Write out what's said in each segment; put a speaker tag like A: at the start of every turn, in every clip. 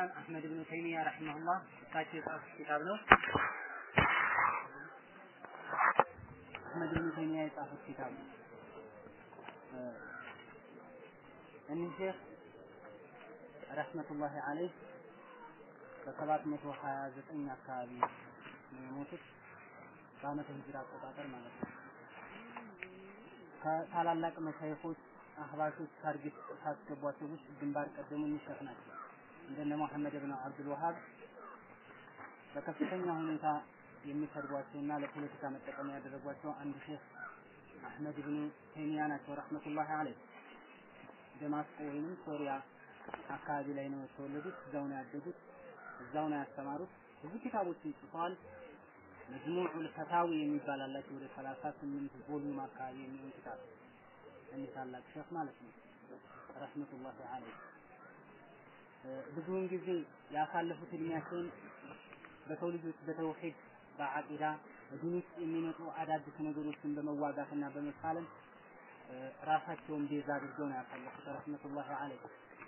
A: ኢስላም አህመድ ብን ተይሚያ ረሂመሁላህ እሳቸው የጻፉት ኪታብ ነው። አህመድ ብን ተይሚያ የጻፉት ኪታብ ነው። እኒህ ሼህ ረህመቱላሂ አለይህ በሰባት መቶ ሀያ ዘጠኝ አካባቢ ነው የሞቱት በአመተ ሂጅራ አቆጣጠር ማለት ነው። ከታላላቅ መሻይኾች አህባሾች ታርጌት ካስገቧቸው ውስጥ ግንባር ቀደሙ ሼህ ናቸው። እንደነ መሐመድ ብን አብዱል ወሃብ በከፍተኛ ሁኔታ የሚሰድቧቸውና ለፖለቲካ መጠቀሚያ ያደረጓቸው አንድ ሼህ አህመድ ብን ተይሚያ ናቸው ረህመቱላሂ አለይህ። ደማስቆ ወይንም ሶሪያ አካባቢ ላይ ነው የተወለዱት። እዛው ነው ያደጉት። እዛው ነው ያስተማሩት። ብዙ ኪታቦችን ጽፈዋል። መጅሙዑል ፈታዊ የሚባል አላቸው ወደ 38 ቮሉም አካባቢ የሚሆን ኪታብ እኒህ ታላቅ ሼህ ማለት ነው ረህመቱላሂ አለይህ። ብዙውን ጊዜ ያሳለፉት እድሜያቸውን በሰው ልጆች በተውሂድ በአቂዳ በዲን ውስጥ የሚመጡ አዳዲስ ነገሮችን በመዋጋትና በመፋለም ራሳቸውን ቤዛ አድርገው ነው ያሳለፉት ረህመቱላሂ አለይህ።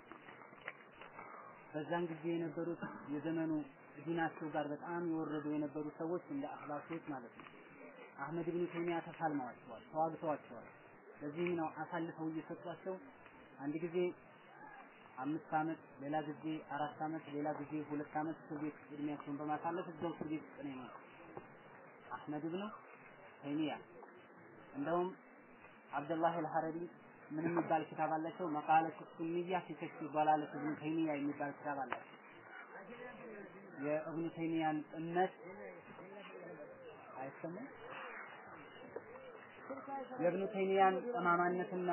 A: በዛን ጊዜ የነበሩት የዘመኑ ዲናቸው ጋር በጣም የወረዱ የነበሩ ሰዎች እንደ አህባሾች ማለት ነው አህመድ ብን ተይሚያ ተፋልመዋቸዋል፣ ተዋግተዋቸዋል። ለዚህም ነው አሳልፈው እየሰጧቸው አንድ ጊዜ አምስት ዓመት ሌላ ጊዜ አራት ዓመት ሌላ ጊዜ ሁለት ዓመት እስር ቤት እድሜያቸውን በማሳለፍ እዛው እስር ቤት ውስጥ ነው የኖሩት። አህመድ ብን ተይሚያ እንደውም አብደላህ አልሐረቢ ምን የሚባል ኪታብ አላቸው? መቃለት ሱንያ ፊ ከሽፊ ضلالة ኢብኑ ተይሚያ የሚባል ኪታብ አላቸው። የእብኑ ተይሚያን እምነት አይሰማም። የእብኑ ተይሚያን ጠማማነትና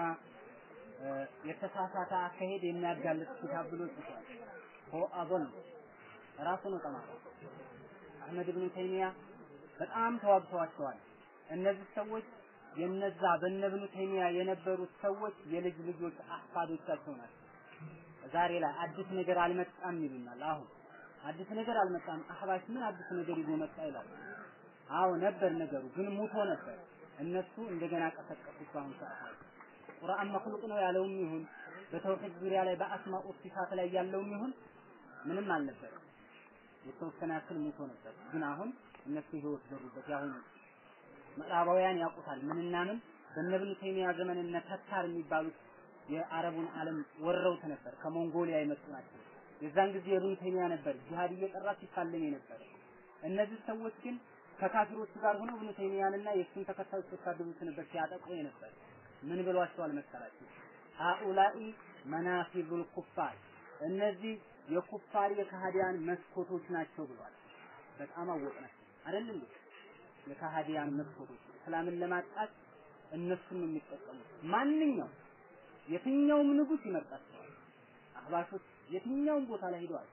A: የተሳሳተ አካሄድ የሚያጋልጥ ኪታብ ብሎ ጽፏል። ሆ አቦል ራሱ ነው ጠማማ። አህመድ ብኑ ተይሚያ በጣም ተዋግተዋቸዋል። እነዚህ ሰዎች የነዛ በነ ኢብኑ ተይሚያ የነበሩት ሰዎች የልጅ ልጆች አህፋዶቻቸው ናቸው። ዛሬ ላይ አዲስ ነገር አልመጣም ይሉናል። አሁን አዲስ ነገር አልመጣም። አህባሽ ምን አዲስ ነገር ይዞ መጣ ይላል። አዎ ነበር ነገሩ፣ ግን ሙቶ ነበር። እነሱ እንደገና ቀሰቀሱት። በአሁኑ ሰዓት ቁርአን መክሉቅ ነው ያለውም ይሁን በተውሂድ ዙሪያ ላይ በአስማኡ ሲፋት ላይ ያለውም ይሁን ምንም አልነበር። የተወሰነ ያክል ሙቶ ነበር፣ ግን አሁን እነሱ ህይወት ዘሩበት። ያሁኑ ምዕራባውያን ያውቁታል። ምንና ምን በእነ ኢብኑ ተይሚያ ዘመን እነ ተታር የሚባሉት የአረቡን ዓለም ወረውት ነበር። ከሞንጎሊያ የመጡ ናቸው። የዛን ጊዜ ኢብኑ ተይሚያ ነበር ጂሃድ እየጠራ ሲፋለም የነበረ። እነዚህ ሰዎች ግን ከካፊሮቹ ጋር ሆነው ኢብኑ ተይሚያንና የእሱን ተከታዮች ሲሳደቡት ነበር፣ ሲያጠቁ የነበር። ምን ብሏቸዋል መሰላችሁ? ሃኡላኢ መናፊዙል ኩፋር፣ እነዚህ የኩፋር የካህዲያን መስኮቶች ናቸው ብሏል። በጣም አወቅናቸው አይደል እንዴ? የካህዲያን መስኮቶች እስላምን ለማጥቃት እነሱን ነው የሚጠቀሙት። ማንኛውም የትኛውም ንጉስ ይመርጣቸዋል። አህባሾች የትኛውም ቦታ ላይ ሄደዋል።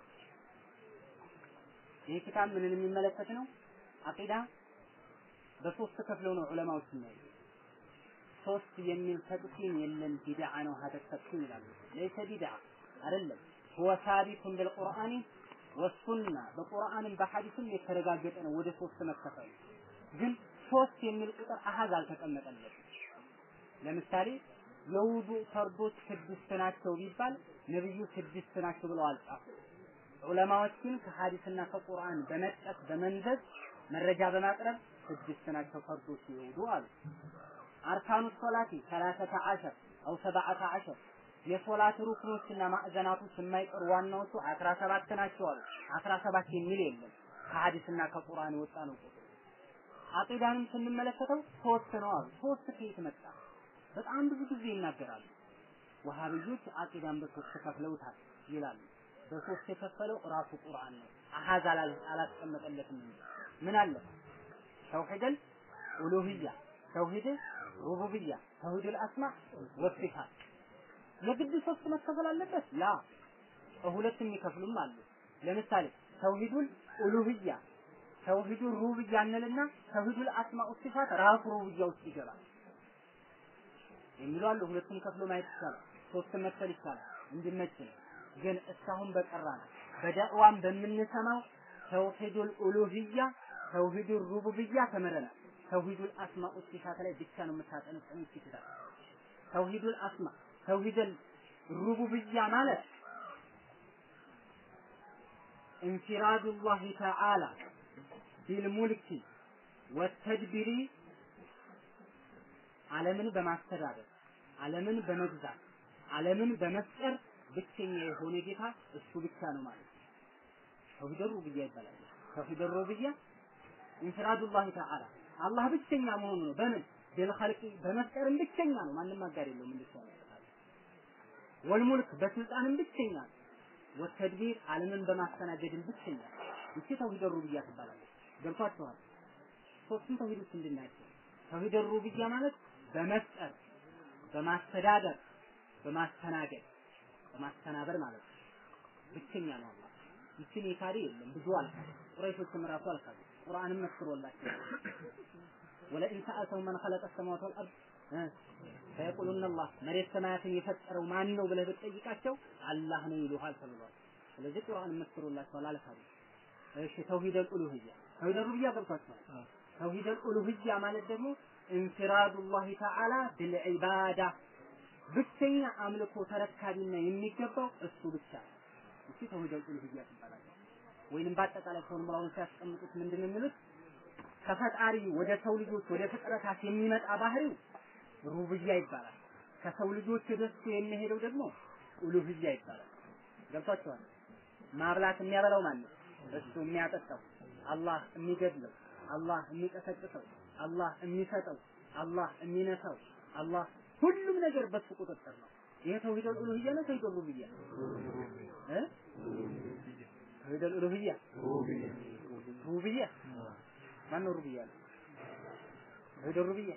A: ይህ ኪታብ ምንን የሚመለከት ነው? አቂዳ በሶስት ከፍለው ነው ዑለማዎች የሚያዩ። ሶስት የሚል ተቅሲም የለም። ቢድዓ ነው ሀደ ተቅሲም ይላሉ። ለይሰ ቢድዓ አይደለም። ሁወ ሳቢቱን ቢልቁርአኒ ወሱና በቁርአንም በሐዲስም የተረጋገጠ ነው። ወደ ሶስት መከፈሉ ግን ሶስት የሚል ቁጥር አሃዝ አልተቀመጠለትም። ለምሳሌ የውዱ ፈርዶች ስድስት ናቸው ቢባል ነብዩ ስድስት ናቸው ብለው አልጻፉ። ዑለማዎች ግን ከሐዲስና ከቁርአን በመጥቀስ በመንዘዝ መረጃ በማቅረብ ስድስት ናቸው ፈርዶች የውዱ አሉ። አርካኑ ሶላቲ ሰላሰተ አሸር አው ሰብዓተ አሸር የሶላት ሩክኖችና ማዕዘናቶች የማይቀሩ ዋናዎቹ 17 ናቸው አሉ። 17 የሚል የለም ከሐዲስና ከቁርአን የወጣ ነው ቁጥር። አቂዳንም ስንመለከተው ሶስት ነው አሉ። ሶስት ከየት መጣ? በጣም ብዙ ጊዜ ይናገራሉ። ወሃብዮች አቂዳን በሶስት ከፍለውታል ይላሉ። በሶስት የከፈለው ራሱ ቁርአን ነው። አሃዝ አላስቀመጠለትም እንጂ ምን አለ? ተውሂደል ኡሉሂያ፣ ተውሂድ ሩቡብያ፣ ተውሂድል አስማ ወሲፋት የግድ ሶስት መከፈል አለበት? ላ ሁለት የሚከፍሉም አሉ። ለምሳሌ ተውሂዱል ኡሉህያ ተውሂዱል ሩብያ እንልና ተውሂዱል አስማኡ ሲፋት ራሱ ሩብያ ውስጥ ይገባል የሚሉ አሉ። ሁለቱም ከፍሎ ማየት ይቻላል። ሶስት መክፈል ይቻላል እንዲመች ነው። ግን እስካሁን በቀራ ነው በዳዕዋም በምንሰማው ተውሂዱል ኡሉህያ ተውሂዱል ሩቡብያ ተምረናል። ተውሂዱል አስማኡ ሲፋት ላይ ብቻ ነው የምታጠነጥኑት ይችላል። ተውሂዱል አስማ ተውሂደል ሩቡብያ ማለት እንፊራዱላሂ ተዓላ ቢልሙልኪ ወተድቢሪ ዓለምን በማስተዳደር ዓለምን በመግዛት ዓለምን በመፍጠር ብቸኛ የሆነ ጌታ እሱ ብቻ ነው ማለት ነው። ተውሂድ ሩብያ ይባላል። ተውሂድ ሩብያ እንፍራዱላህ ተዓላ አላህ ብቸኛ መሆኑ ነው። በምን ቢልኸልቂ በመፍጠርም ብቸኛ ነው። ማንም አጋር የለውም። እንደሱ ወልሙልክ በስልጣንም ብቸኛ ነው። ወተድቢር ዓለምን በማስተናገድም ብቸኛ ነው። ይቺ ተውሂድ ሩብያ ትባላለች። ገብቷችኋል? ሶስቱም ተውሂዶች ምንድን ናቸው? ተውሂድ ሩብያ ማለት በመፍጠር በማስተዳደር በማስተናገድ በማስተናበር ማለት ነው። ብቸኛ ነው አላህ። ይችን የካደ የለም። ብዙ አልካደ። ቁረይሾችም ራሱ አልካዱ። ቁርአንም መስክሮላቸው ወለኢን ሰአልተሁም መን ኸለቀ ሰማዋት ወልአርድ ፈየቁሉነ አላህ መሬት ሰማያትን የፈጠረው ማን ነው ብለህ ብትጠይቃቸው አላህ ነው ይሉሃል ተብሏል። ስለዚህ ቁርአንም መስክሮላቸዋል አልካዱ። እሺ ተውሂደል ኡሉሂያ ተውሂደል ሩብያ ገብቷቸዋል። ተውሂደል ኡሉሂያ ማለት ደግሞ እንፍራዱላሂ ተዓላ ቢልዒባዳ ብቸኛ አምልኮ ተረካቢና የሚገባው እሱ ብቻ ነው። እሱ ተውሂድ ኡሉሂያ ትባላለች። ወይንም በአጠቃላይ ፎርሙላውን ሲያስቀምጡት ምንድን ነው የሚሉት? ከፈጣሪ ወደ ሰው ልጆች ወደ ፍጥረታት የሚመጣ ባህሪው ሩብያ ይባላል። ከሰው ልጆች ወደ እሱ የሚሄደው ደግሞ ኡሉሂያ ይባላል። ገብቷችኋል? ማብላት የሚያበላው ማን ነው? እሱ የሚያጠጣው፣ አላህ የሚገድለው፣ አላህ የሚቀሰቅሰው፣ አላህ የሚሰጠው፣ አላህ የሚነሳው፣ አላህ ሁሉም ነገር በሱ ቁጥጥር ነው። ይሄ ተውሂድ ኡሉሂያ ነው ተውሂድ ሩብያ እ ተውሂድ ኡሉሂያ ሩብያ ማን ነው ሩብያ ነው ተውሂድ ሩብያ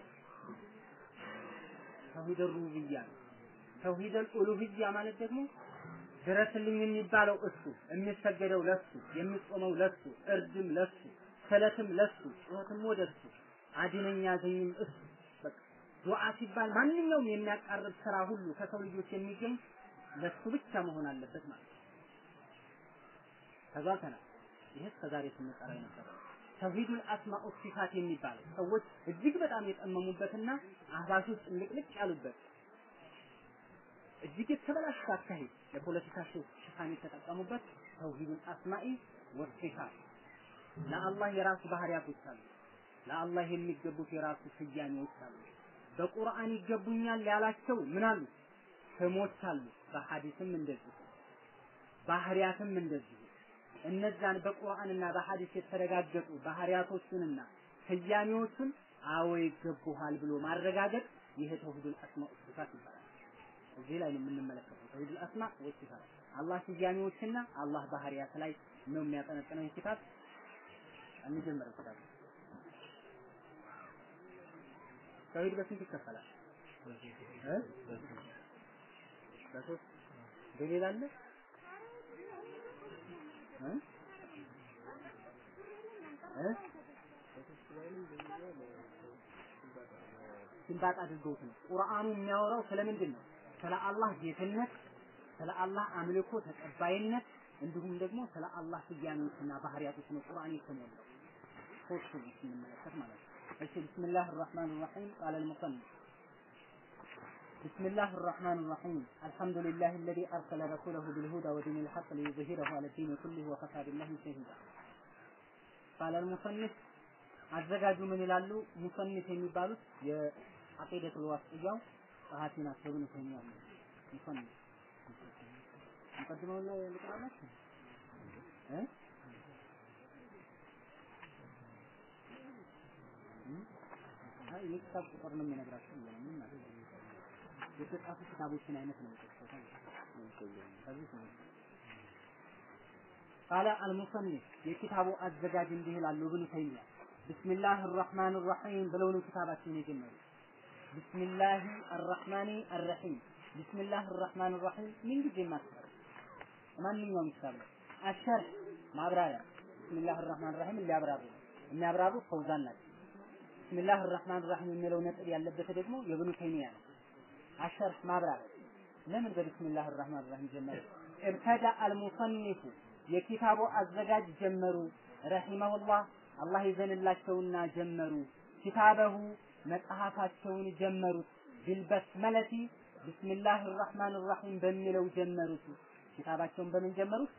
A: ተውሂድ ሩብያ ነው ተውሂድ ኡሉሂያ ማለት ደግሞ ድረስልኝ የሚባለው እሱ የሚሰገደው ለሱ የሚጾመው ለሱ እርድም ለሱ ሰለትም ለሱ ጩኸትም ወደ እሱ አድነኝ ያዘኝም እሱ በቃ ዱዓ ሲባል ማንኛውም የሚያቃርብ ስራ ሁሉ ከሰው ልጆች የሚገኝ ለሱ ብቻ መሆን አለበት ማለት ነው። ተግባብተናል። ይህ እስከዛሬ ስንጠራ የነበረው ተውሂዱል አስማኡ ሲፋት የሚባለው ሰዎች እጅግ በጣም የጠመሙበትና አህባሾች ጥልቅልቅ ያሉበት እጅግ የተበላሸ አካሄድ ለፖለቲካ ሽፋን የተጠቀሙበት ተውሂዱል አስማኢ ወሲፋት ለአላህ የራሱ ባህሪያቶች አሉ። ለአላህ የሚገቡት የራሱ ስያሜዎች አሉ። በቁርአን ይገቡኛል ያላቸው ምን አሉ? ስሞች አሉ። በሐዲስም እንደዚሁ ባህሪያትም እንደዚሁ እነዛን በቁርአንና በሐዲስ የተረጋገጡ ባህሪያቶቹንና ስያሜዎቹን አዎ ይገቡሃል ብሎ ማረጋገጥ ይሄ ተውሂዱል አስማ ወሲፋት ይባላል። እዚህ ላይ ነው የምንመለከተው ተውሂዱል አስማ ወሲፋት አላህ ስያሜዎችና አላህ ባህሪያት ላይ ነው የሚያጠነጥነው ይህ ኪታብ የሚጀምረው ኪታብ ተውሂድ በስንት ይከፈላል? እ በሶስት በሌላ አለ እ እ ሲንባጥ አድርገውት ነው። ቁርአኑ የሚያወራው ስለምንድን ነው? ስለ አላህ ጌትነት፣ ስለ አላህ አምልኮ ተቀባይነት እንዲሁም ደግሞ ስለ አላህ ስያሜዎችና ባህሪያቶች ነው ቁርአን የተሞላው። ሶስቱ ስንመለከት ማለት ነው። እሺ ቢስሚላህ الرحمن الرحيم قال المصنف بسم الله الرحمن الرحيم الحمد لله الذي أرسل رسوله بالهدى ودين الحق ليظهره على الدين كله وكفى بالله شهيدا قال المصنف አዘጋጁ ምን ይላሉ? ሙሰኒፍ የሚባሉት የአቂደቱል ዋስጥያው ጸሐፊ ናቸው። ብን ተይሚያ ነው ሙሰኒፍ ሙቀድመው ላይ ልቅራላችሁ እ አይ የኪታብ ቁጥር ነው የሚነግራቸው እያለ ምን ማለት ነው? የተጻፉ ኪታቦችን አይነት ነው የሚጠቅሰው። ከዚህ ነው ቃለ አልሙሰኒፍ የኪታቡ አዘጋጅ እንዲህ ይላሉ ብኑ ተይሚያ ቢስሚላህ አርራህማን አርራሂም ብለው ነው ኪታባቸውን የጀመሩት። ቢስሚላህ አርራህማን አርራሂም ቢስሚላህ አርራህማን አርራሂም ምን ጊዜ ማስፈር ማንኛውም ኪታብ ነው። አሸርህ ማብራሪያ ቢስሚላህ አርራህማን አርራሂም ሊያብራሩ የሚያብራሩ ፈውዛን ናቸው። ቢስሚላህ አርራህማን አርራሂም የሚለው ነጥብ ያለበት ደግሞ የብኑ ተይሚያ ነው። አሸርህ ማብራሪያ ለምን በቢስሚላህ አርራህማን አርራሂም ጀመሩ? እብተዳ አልሙሰኒፉ የኪታቡ አዘጋጅ ጀመሩ ረሂመሁላህ አላህ ይዘንላቸውና ጀመሩ ኪታበሁ መጽሐፋቸውን ጀመሩት ቢልበስመለቲ ቢስሚላህ ራህማን ራሂም በሚለው ጀመሩት ኪታባቸውን በምን ጀመሩት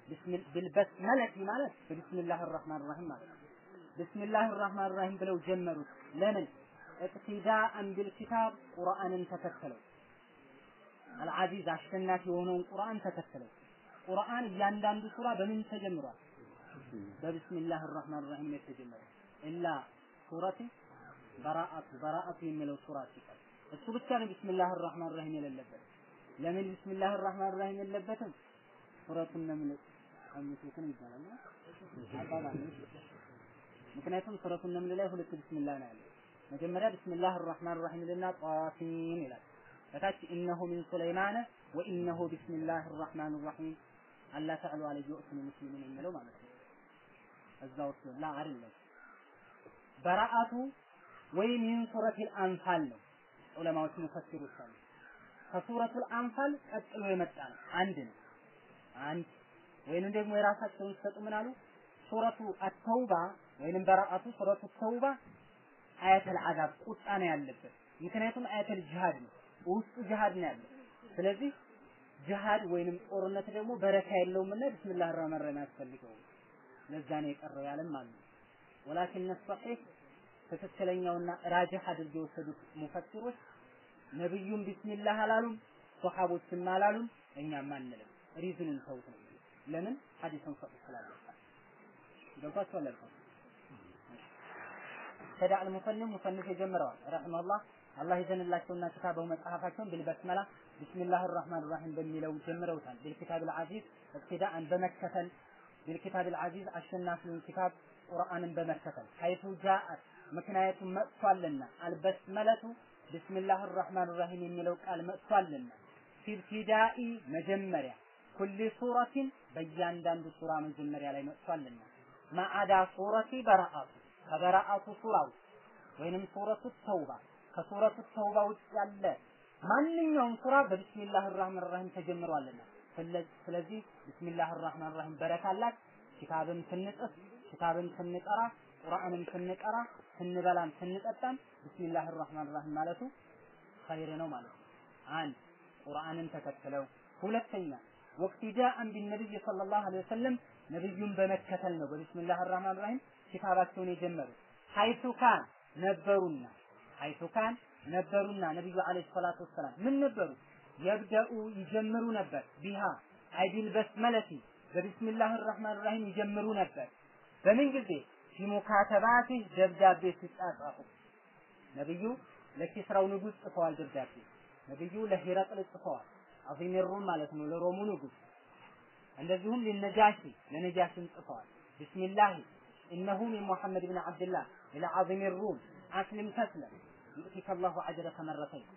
A: ቢልበስመለቲ ማለት በቢስሚላህ አርራህማን ራሂም ማለት ነው። ቢስሚላህ አርራህማን ራሂም ብለው ጀመሩት። ለምን እቅቲዳአን ቢልኪታብ ቁርአንን ተከተለው አልዓዚዝ አሸናፊ የሆነውን ቁርአን ተከተለው። ቁርአን እያንዳንዱ ሱራ በምን ተጀምሯል? በቢስሚላህ አርራህማን ራሂም ነው የተጀመረው። ኢላ ሱረቲ በራአቱ በራአቱ የሚለው ሱራ ሲቀር እሱ ብቻ ነው ቢስሚላህ አርራህማን ራሂም የሌለበት። ለምን ቢስሚላህ አርራህማን ራሂም የለበትም? ሱረቱን ነምል አምስቱን ይባላል አባባል ምክንያቱም ሱረቱን ነምል ላይ ሁለት ቢስሚላህ ነው ያለው። መጀመሪያ ቢስሚላህ አርራህማን ራሂም ልና ጧሲን ይላል። ከታች ኢነሁ ሚን ሱለይማነ ወኢነሁ ቢስሚላህ አርራህማን ራሂም አላ ተዕሉ አለየ ወእቱኒ ሙስሊሚን የሚለው ማለት ነው። እዛ ውስጥ ላ አይደለም በራአቱ ወይ ሚን ሱረቲል አንፋል ነው። ዑለማዎች ሙፈሲሮች አሉ። ከሱረቱል አንፋል ቀጥሎ የመጣ ነው። አንድ ነው። አንድ ወይንም ደግሞ የራሳቸውን ሲሰጡ ምን አሉ? ሱረቱ አተውባ ወይንም በራአቱ ሱረቱ ተውባ አያተል አዛብ ቁጣ ነው ያለበት። ምክንያቱም አያተል ጂሃድ ነው ውስጡ ጂሃድ ነው ያለው። ስለዚህ ጂሃድ ወይንም ጦርነት ደግሞ በረካ የለውምና ቢስሚላህ ራህማን ራሂም ያስፈልገው። ለዛ ነው የቀረው ያለም አሉ። ወላኪን ሰሒህ ትክክለኛውና ራጅህ አድርገው የወሰዱት ሙፈሲሮች ነብዩም ቢስሚላህ አላሉም፣ ሶሐቦችም አላሉም፣ እኛም አንልም። ሪዝኑን ተውት ነው። ለምን ሐዲሱን ሰሒህ ስላለ ገብቷችኋል አልኩ። ተዳ አልሙሰኒፍ ሙሰኒፍ የጀምረዋል ረሂመሁላህ አላህ ይዘንላቸውና ክታበው መጽሐፋቸውን ቢልበስመላ ቢስሚላህ ራህማን ራሂም በሚለው ጀምረውታል። ቢልኪታብ አልዓዚዝ እቅቲዳአን በመከተል ቢልኪታብ አልዓዚዝ አሸናፊውን ኪታብ ቁርአንን በመከተል ሐይቱ ጃአት ምክንያቱም መጥቷልና አልበስመለቱ ቢስሚላህ ራህማን ራሂም የሚለው ቃል መጥቷልና ፊብቲዳኢ መጀመሪያ ኩሊ ሱረቲን በእያንዳንዱ ሱራ መጀመሪያ ላይ መጥቷልና ማዓዳ ሱረቲ በረአቱ ከበረአቱ ሱራ ውስጥ ወይንም ሱረቱ ተውባ ከሱረቱ ተውባ ውጭ ያለ ማንኛውም ሱራ በቢስሚላህ ራህማን ራሂም ተጀምሯልና ስለዚህ ቢስሚላህ ራህማን ራሂም በረካላት ኪታብን ስንጽፍ ኪታብን ስንቀራ ቁርአንን ስንቀራ ስንበላም ስንጠጣም ቢስሚላህ ራህማን ራሂም ማለቱ ኸይር ነው ማለት ነው። አንድ ቁርአንን ተከትለው፣ ሁለተኛ ወቅቲዳአን ቢነቢይ ሰለላሁ ዐለይሂ ወሰለም ነብዩን በመከተል ነው በቢስሚላህ ራህማን ራሂም ኪታባቸውን የጀመሩት። ሐይቱ ካን ነበሩና ሐይቱ ካን ነበሩና ነብዩ ዐለይሂ ሰላቱ ወሰላም ምን ነበሩ? የብደኡ ይጀምሩ ነበር ቢሃ አይዲል በስመለቲ በቢስሚላህ ራህማን ራሂም ይጀምሩ ነበር። በምን ጊዜ ፊሙካተባቲ ደብዳቤ ሲጻጻፉ ነብዩ ለኪስራው ንጉስ ጽፈዋል ደብዳቤ። ነብዩ ለሂረቅል ጽፈዋል። አዚም ሩም ማለት ነው ለሮሙ ንጉስ። እንደዚሁም ለነጃሺ ለነጃሽም ጽፈዋል። ቢስሚላህ ኢነሁ ሚን ሙሐመድ ብን ዓብድላህ ኢላ አዚም ሩም አስሊም ተስለም ዩእቲከ አላሁ አጅረከ መረተይን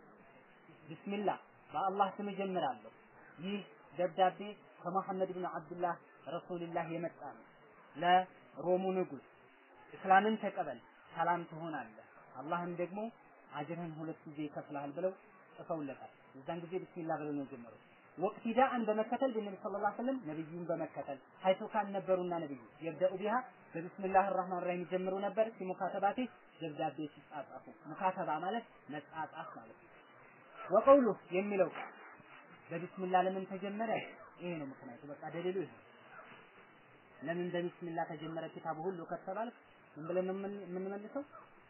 A: ቢስሚላህ በአላህ ስም እጀምራለሁ። ይህ ደብዳቤ ከመሐመድ ብን ዓብድላህ ረሱልላህ የመጣ ነው። ለሮሙ ንጉስ እስላምን ተቀበል፣ ሰላም ትሆናለህ፣ አላህም ደግሞ አጅርህን ሁለት ጊዜ ይከፍልሃል ብለው ጽፈውለታል። የዛን ጊዜ ቢስሚላህ ብለው ነው የጀመሩት። ወቅቲዳአን በመከተል በነቢ ሰለላሁ ዐለይሂ ወሰለም ነብዩን በመከተል ሀይቱ ካን ነበሩና ነብዩ የብደኡ ቢሃ በቢስሚላህ ራህማን ራሂም ይጀምሩ ነበር። ሲሙካተባቲ ደብዳቤ ሲጻጻፉ ሙካተባ ማለት መጻጻፍ ማለት ነው። ወቀውሉ የሚለው ቃል በቢስሚላህ ለምን ተጀመረ? ይሄ ነው ምክንያቱ። በቃ ደሊሉ ይሄ ለምን በቢስሚላህ ተጀመረ ኪታቡ ሁሉ ከተባለ ምን ብለን ነው የምንመልሰው?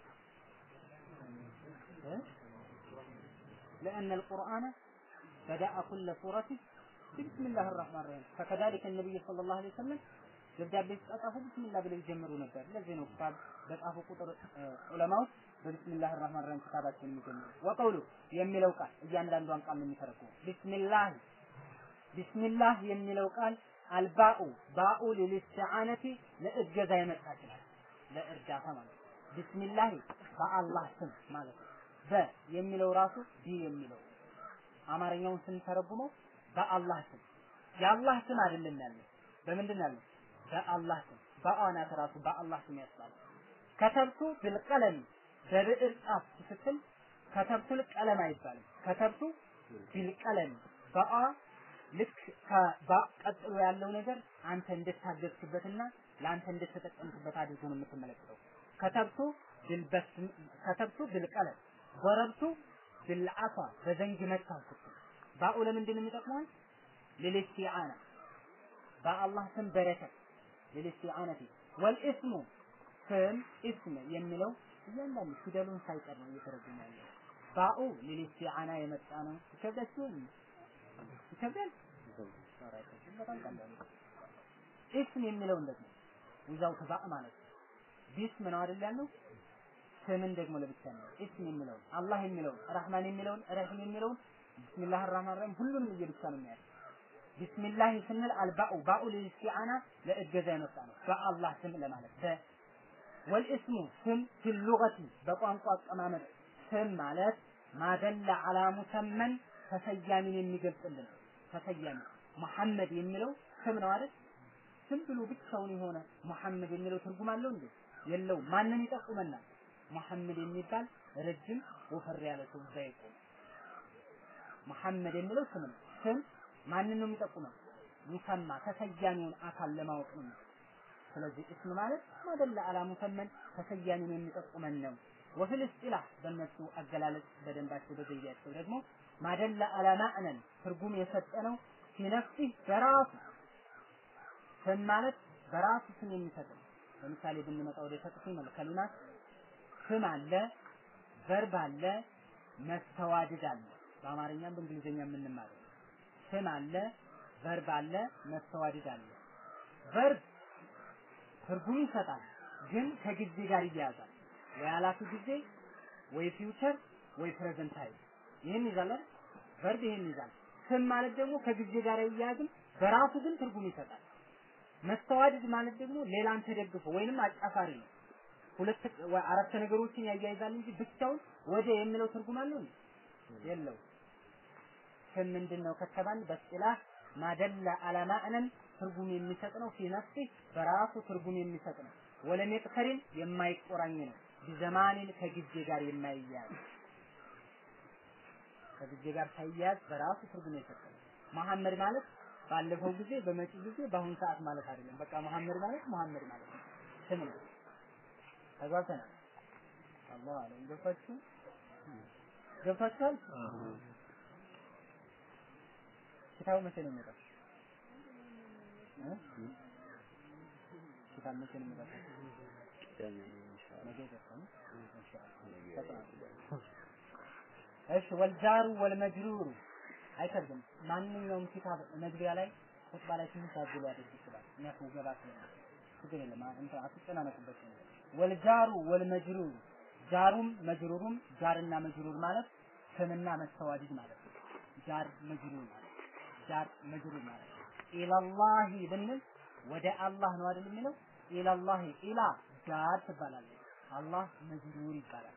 A: لأن القرآن بدأ كل سورة بسم الله الرحمن الرحيم فكذلك النبي صلى الله عليه وسلم ደብዳቤ ሲጻፉ ቢስሚላህ ብለው ይጀምሩ ነበር። ለዚህ ነው ኪታብ በጻፉ ቁጥር ዑለማዎች በቢስሚላህ ራህማን ራሂም ኪታባቸውን የሚጀምሩ። ወቀውሉ የሚለው ቃል እያንዳንዷን ቃል ነው የሚተረጉሙ። ቢስሚላህ ቢስሚላህ የሚለው ቃል አልባኡ ባኡ ሊልስቲዓነቲ ለእገዛ የመጣች ናት። ለእርዳታ ማለት ነው። ቢስሚላህ በአላህ ስም ማለት ነው። በ የሚለው ራሱ ቢ የሚለው አማርኛውን ስንተረጉመው በአላህ ስም የአላህ ስም አይደለም ያለው በምንድን ነው ያለው? በአላህ ስም በአናት ራሱ በአላህ ስም ያስባል። ከተብቱ ብልቀለም በብዕር ጻፍ ስትል ከተብቱል ቀለም አይባልም። ከተብቱ ቢልቀለም በአ ልክ ከባ ቀጥሎ ያለው ነገር አንተ እንድታገዝክበትና ለአንተ እንድትጠቀምክበት አድርጎ ነው የምትመለከተው። ከተብቱ ቢልበስም ከተብቱ ቢልቀለም ወረብቱ ቢልዓፋ በዘንግ መታው ስትል ባኡ ለምንድን ነው የሚጠቅመው? ሊልስቲዓና በአላህ ስም በረከት ለልስቲዓነቲ ወልኢስሙ ስም ኢስም የሚለው እያንዳንዱ ፊደሉን ሳይቀር ነው እየተረጎመ ያለው። ባኡ ለልስቲዓና የመጣ ነው። ይከብዳችሁ? ይከብዳል? ኧረ አይከብድም፣ በጣም ቀላል ነው። ኢስም የሚለው እንደዚህ ዊዛውት ባእ ማለት ነው። ቢስም ነው አይደል ያልነው? ስምን ደግሞ ለብቻ ነው። ኢስም የሚለውን አላህ የሚለውን ረህማን የሚለውን ረሂም የሚለውን ቢስሚላህ አርራህማን ረሂም ሁሉንም እየብቻ ነው የሚያደርግ ቢስሚላህ ስንል አልባኡ ባኡ ለልስቲዓና ለእገዛ የመጣ ነው። በአላህ ስም ለማለት በ ወልእስሙ ስም ፊሉገቲ በቋንቋ አቀማመጥ ስም ማለት ማደላ አላ ሙሰመን ተሰያሚን የሚገልጽልን ተሰያሚ መሐመድ የሚለው ስም ነው አይደል? ስም ብሎ ብቻውን የሆነ መሐመድ የሚለው ትርጉም አለው እንዴ? የለው። ማንን ይጠቁመናል? መሐመድ የሚባል ረጅም ወፈር ያለ ሰው እዛ ይቆም። መሐመድ የሚለው ስም ነው። ስም ማንን ነው የሚጠቁመው? ሙሰማ ተሰያሚውን አካል ለማወቅ ነው። ስለዚህ እስም ማለት ማደላ አላ ሙሰመን ተሰያሚውን የሚጠቁመን ነው። ወፊል እስጢላህ በእነሱ አገላለጽ በደንባቸው በዘያቸው ደግሞ ማደላ አላ ማዕነን ትርጉም የሰጠነው ሲነፍሲህ በራሱ ስም ማለት በራሱ ስም የሚሰጥ ነው። ለምሳሌ ብንመጣ ወደ ተቅሲም ከሊማት ስም አለ፣ ቨርብ አለ፣ መስተዋድድ አለ። በአማርኛም በእንግሊዝኛ የምንማረው ስም አለ፣ ቨርብ አለ፣ መስተዋድድ አለ። ቨርብ ትርጉም ይሰጣል፣ ግን ከጊዜ ጋር ይያያዛል። ወይ አላፊ ጊዜ ወይ ፊውቸር ወይ ፕሬዘንት ታይም ይህን ይዛል አይደል? ቨርብ ይህን ይዛል። ስም ማለት ደግሞ ከጊዜ ጋር ይያያዝም፣ በራሱ ግን ትርጉም ይሰጣል። መስተዋድድ ማለት ደግሞ ሌላን ተደግፎ ወይንም አጫፋሪ ነው። ሁለት አረፍተ ነገሮችን ያያይዛል እንጂ ብቻውን ወደ የሚለው ትርጉም አለው እንዴ? የለው። ስም ምንድን ነው ከተባል በስጢላህ ማደላ አላ ማዕነን ትርጉም የሚሰጥ ነው። ፊ ነፍሲ በራሱ ትርጉም የሚሰጥ ነው። ወለም የቅተሪን የማይቆራኝ ነው። ቢዘማኒን ከጊዜ ጋር የማይያዝ ከጊዜ ጋር ሳይያዝ በራሱ ትርጉም የሰጠ ነው። መሐመድ ማለት ባለፈው ጊዜ፣ በመጪው ጊዜ፣ በአሁን ሰዓት ማለት አይደለም። በቃ መሐመድ ማለት መሐመድ ማለት ነው። ስም ነው። ተግባብተናል። አላህ አለም ገብታችሁ ገብታችኋል? ኪታቡ መቼ ነው የሚመጣው? ኪታብ መቼ ነው የሚመጣው? ነገ ይደርሳል። እሺ ወልጃሩ ወልመጅሩሩ አይከብድም። ማንኛውም ኪታብ መግቢያ ላይ ኹጥባ ላይ ትንሽ አግሎ ያደርግ ይችላል። ምክንያቱም ገባ ስለሆነ ችግር የለም። እንትን አትጨናነቁበት። ወልጃሩ ወልመጅሩሩ ጃሩም መጅሩሩም ጃርና መጅሩር ማለት ስምና መስተዋድድ ማለት ነው። ጃር መጅሩር ማለት ጃር መጅሩር ማለት ኢላላሂ ብንል ወደ አላህ ነው አይደል የሚለው ኢላላሂ ኢላ ጃር ትባላለች። አላህ መጅሩር ይባላል።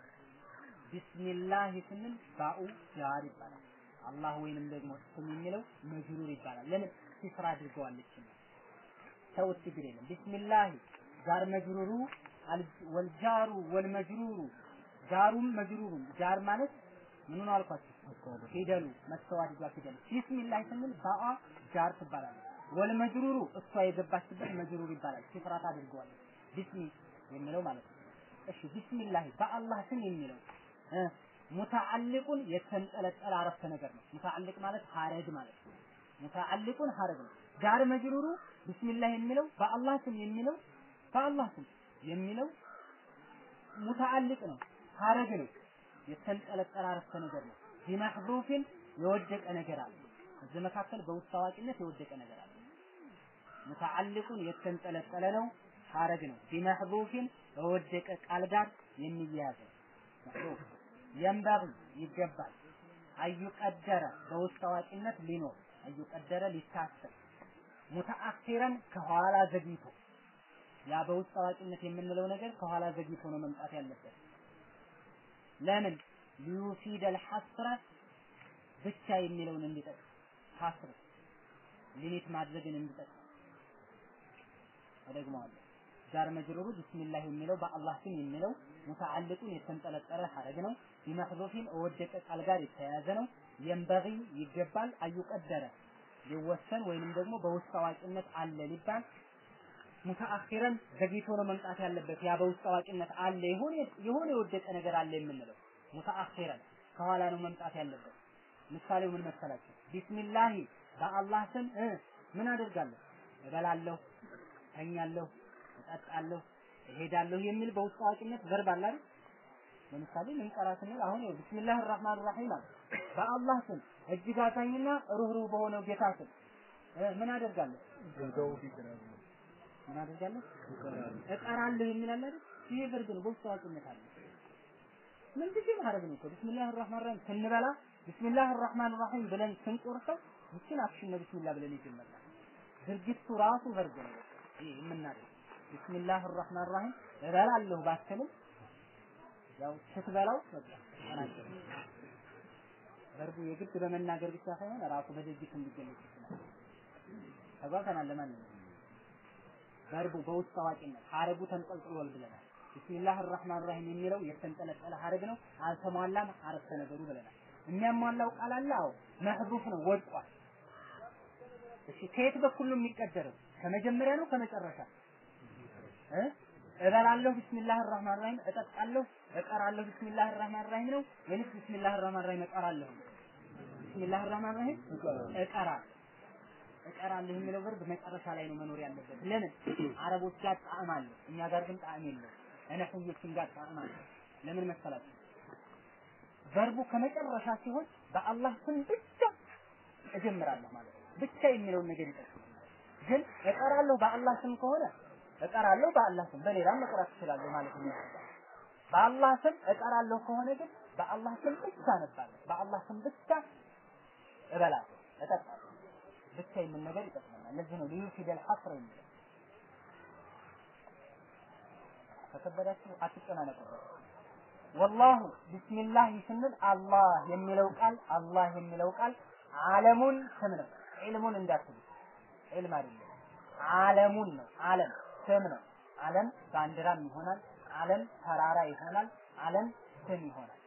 A: ቢስሚላህ ስንል ባኡ ጃር ይባላል። አላህ ወይንም ደግሞ ስም የሚለው መጅሩር ይባላል። ለምን ሲስራ አድርገዋለች ነው። ተውት ችግር የለም። ቢስሚላህ ጃር መጅሩሩ ወልጃሩ ወልመጅሩሩ ጃሩም መጅሩሩም ጃር ማለት ምን ነው አልኳችሁ? ፊደሉ መስተዋድዷ ፊደሉ ቢስሚላህ ስንል ባአ ጃር ትባላለች። ወልመጅሩሩ እሷ የገባችበት መጅሩር ይባላል። ሲፍራት አድርገዋለች። ቢስሚ የሚለው ማለት ነው። እሺ ቢስሚላህ በአላህ ስም የሚለው ሙተዓልቁን የተንጠለጠለ አረፍተ ነገር ነው። ሙተዓልቅ ማለት ሀረግ ማለት ነው። ሙተዓልቁን ሀረግ ነው። ጃር መጅሩሩ ቢስሚላህ የሚለው በአላህ ስም የሚለው በአላህ ስም የሚለው ሙተዓልቅ ነው፣ ሀረግ ነው፣ የተንጠለጠለ አረፍተ ነገር ነው። ቢመሕዙፊን የወደቀ ነገር አለ። እዚህ መካከል በውስጥ አዋቂነት የወደቀ ነገር አለ። ሙተዓልቁን የተንጠለጠለ ነው፣ ሀረግ ነው። ቢመሕዙፊን በወደቀ ቃል ጋር የሚያያዝ ነው። መሕዙፍ የንበغ ይገባል። አዩቀደረ በውስጥ አዋቂነት ሊኖር አዩቀደረ ሊታሰብ ሙተአኺረን ከኋላ ዘግይቶ ያ በውስጥ አዋቂነት የምንለው ነገር ከኋላ ዘግይቶ ነው መምጣት ያለበት። ለምን ሊዩፊድ አልሐስረ ብቻ የሚለውን እንዲጠቅም ሐስር ሊሚት ማድረግን እንዲጠቅም እደግመዋለሁ። ጃር መጅሩሩ ቢስሚላህ የሚለው በአላህ ስም የሚለው ሙተዓልቁን የተንጠለጠለ ሐረግ ነው። ቢመሕዙፊን ወደቀ ቃል ጋር የተያያዘ ነው። የንበጊ ይገባል አዩቀደረ ሊወሰን ወይንም ደግሞ በውስጥ አዋቂነት አለ ሊባል ሙተአኺረን ዘግይቶ ነው መምጣት ያለበት። ያ በውስጥ አዋቂነት አለ የሆነ የሆነ የወደቀ ነገር አለ የምንለው ሙተአኺረን ከኋላ ነው መምጣት ያለበት። ምሳሌው ምን መሰላችሁ? ቢስሚላሂ በአላህ ስም እ ምን አደርጋለሁ እበላለሁ፣ ተኛለሁ፣ እጠጣለሁ፣ እሄዳለሁ የሚል በውስጥ አዋቂነት ቨርብ አለ አይደል? ለምሳሌ ልንቀራ ስንል አሁን ይኸው ቢስሚላህ ራህማን ራሂም አለ። በአላህ ስም እጅግ አዛኝና ሩህሩህ በሆነው ጌታ ስም ምን አደርጋለሁ? ምን አደርጋለሁ? እቀራለሁ የሚል አለ አይደል? ይሄ ቨርብ ነው፣ በውስጥ አዋቂነት አለ። ምን ጊዜ ማድረግ ነው እኮ ቢስሚላህ ራህማን ራሂም ስንበላ ቢስሚላህ ራህማን ራሂም ብለን ስንቆርሰው ይችን አክሽን ነው ቢስሚላህ ብለን ይጀመራል። ድርጊቱ ራሱ ቨርብ ነው። ይሄ የምናደርገው ቢስሚላህ ራህማን ራሂም እበላለሁ ባትልም ያው ስትበላው በቃ ተናገር። ቨርቡ የግድ በመናገር ብቻ ሳይሆን ራሱ በድርጊት እንዲገለጽ ይችላል። ተጓተናል። ለማንኛውም ቨርቡ በውስጥ አዋቂነት ሀረጉ ተንጠልጥሏል ብለናል። ቢስሚላህ ራህማን ራሂም የሚለው የተንጠለጠለ ሀረግ ነው። አልተሟላም አረፍተ ነገሩ ብለናል። የሚያሟላው ቃል አለ። አዎ መህሩፍ ነው፣ ወድቋል። እሺ ከየት በኩል ነው የሚቀደረው? ከመጀመሪያ ነው ከመጨረሻ እ እበላለሁ ቢስሚላህ ራህማን ራሂም፣ እጠጣለሁ እቀራለሁ ቢስሚላህ ራህማን ራሂም ነው ወይስ ቢስሚላህ ራህማን ራሂም እቀራለሁ? ቢስሚላህ ራህማን ራሂም እቀራለሁ እቀራለሁ የሚለው ቨርብ መጨረሻ ላይ ነው መኖር ያለበት። ለምን? አረቦች ጋር ጣዕም አለው፣ እኛ ጋር ግን ጣዕም የለው። እነህዮችን ጋር ጣዕም አለው። ለምን መሰላችሁ? ቨርቡ ከመጨረሻ ሲሆን በአላህ ስም ብቻ እጀምራለሁ ማለት ነው። ብቻ የሚለውን ነገር ይጠቅማል። ግን እቀራለሁ በአላህ ስም ከሆነ እቀራለሁ በአላህ ስም በሌላም መቅራት እችላለሁ ማለት ነው። በአላህ ስም እቀራለሁ ከሆነ ግን በአላህ ስም ብቻ አነባለሁ። በአላህ ስም ብቻ እበላለሁ፣ እጠጣለሁ። ብቻ የሚል ነገር ይጠቅመናል። ለዚህ ነው ልዩ ፊደል ሐስር የሚለው። ከከበዳችሁ አትጨናነቁበት። ወላሁ ቢስሚላህ ስንል አላህ የሚለው ቃል አላህ የሚለው ቃል ዓለሙን ስም ነው። ዒልሙን እንዳትሉ ዒልም አይደለም። ዓለሙን ነው። ዓለም ስም ነው። ዓለም ባንዲራም ይሆናል። ዓለም ተራራ ይሆናል። ዓለም ስም ይሆናል።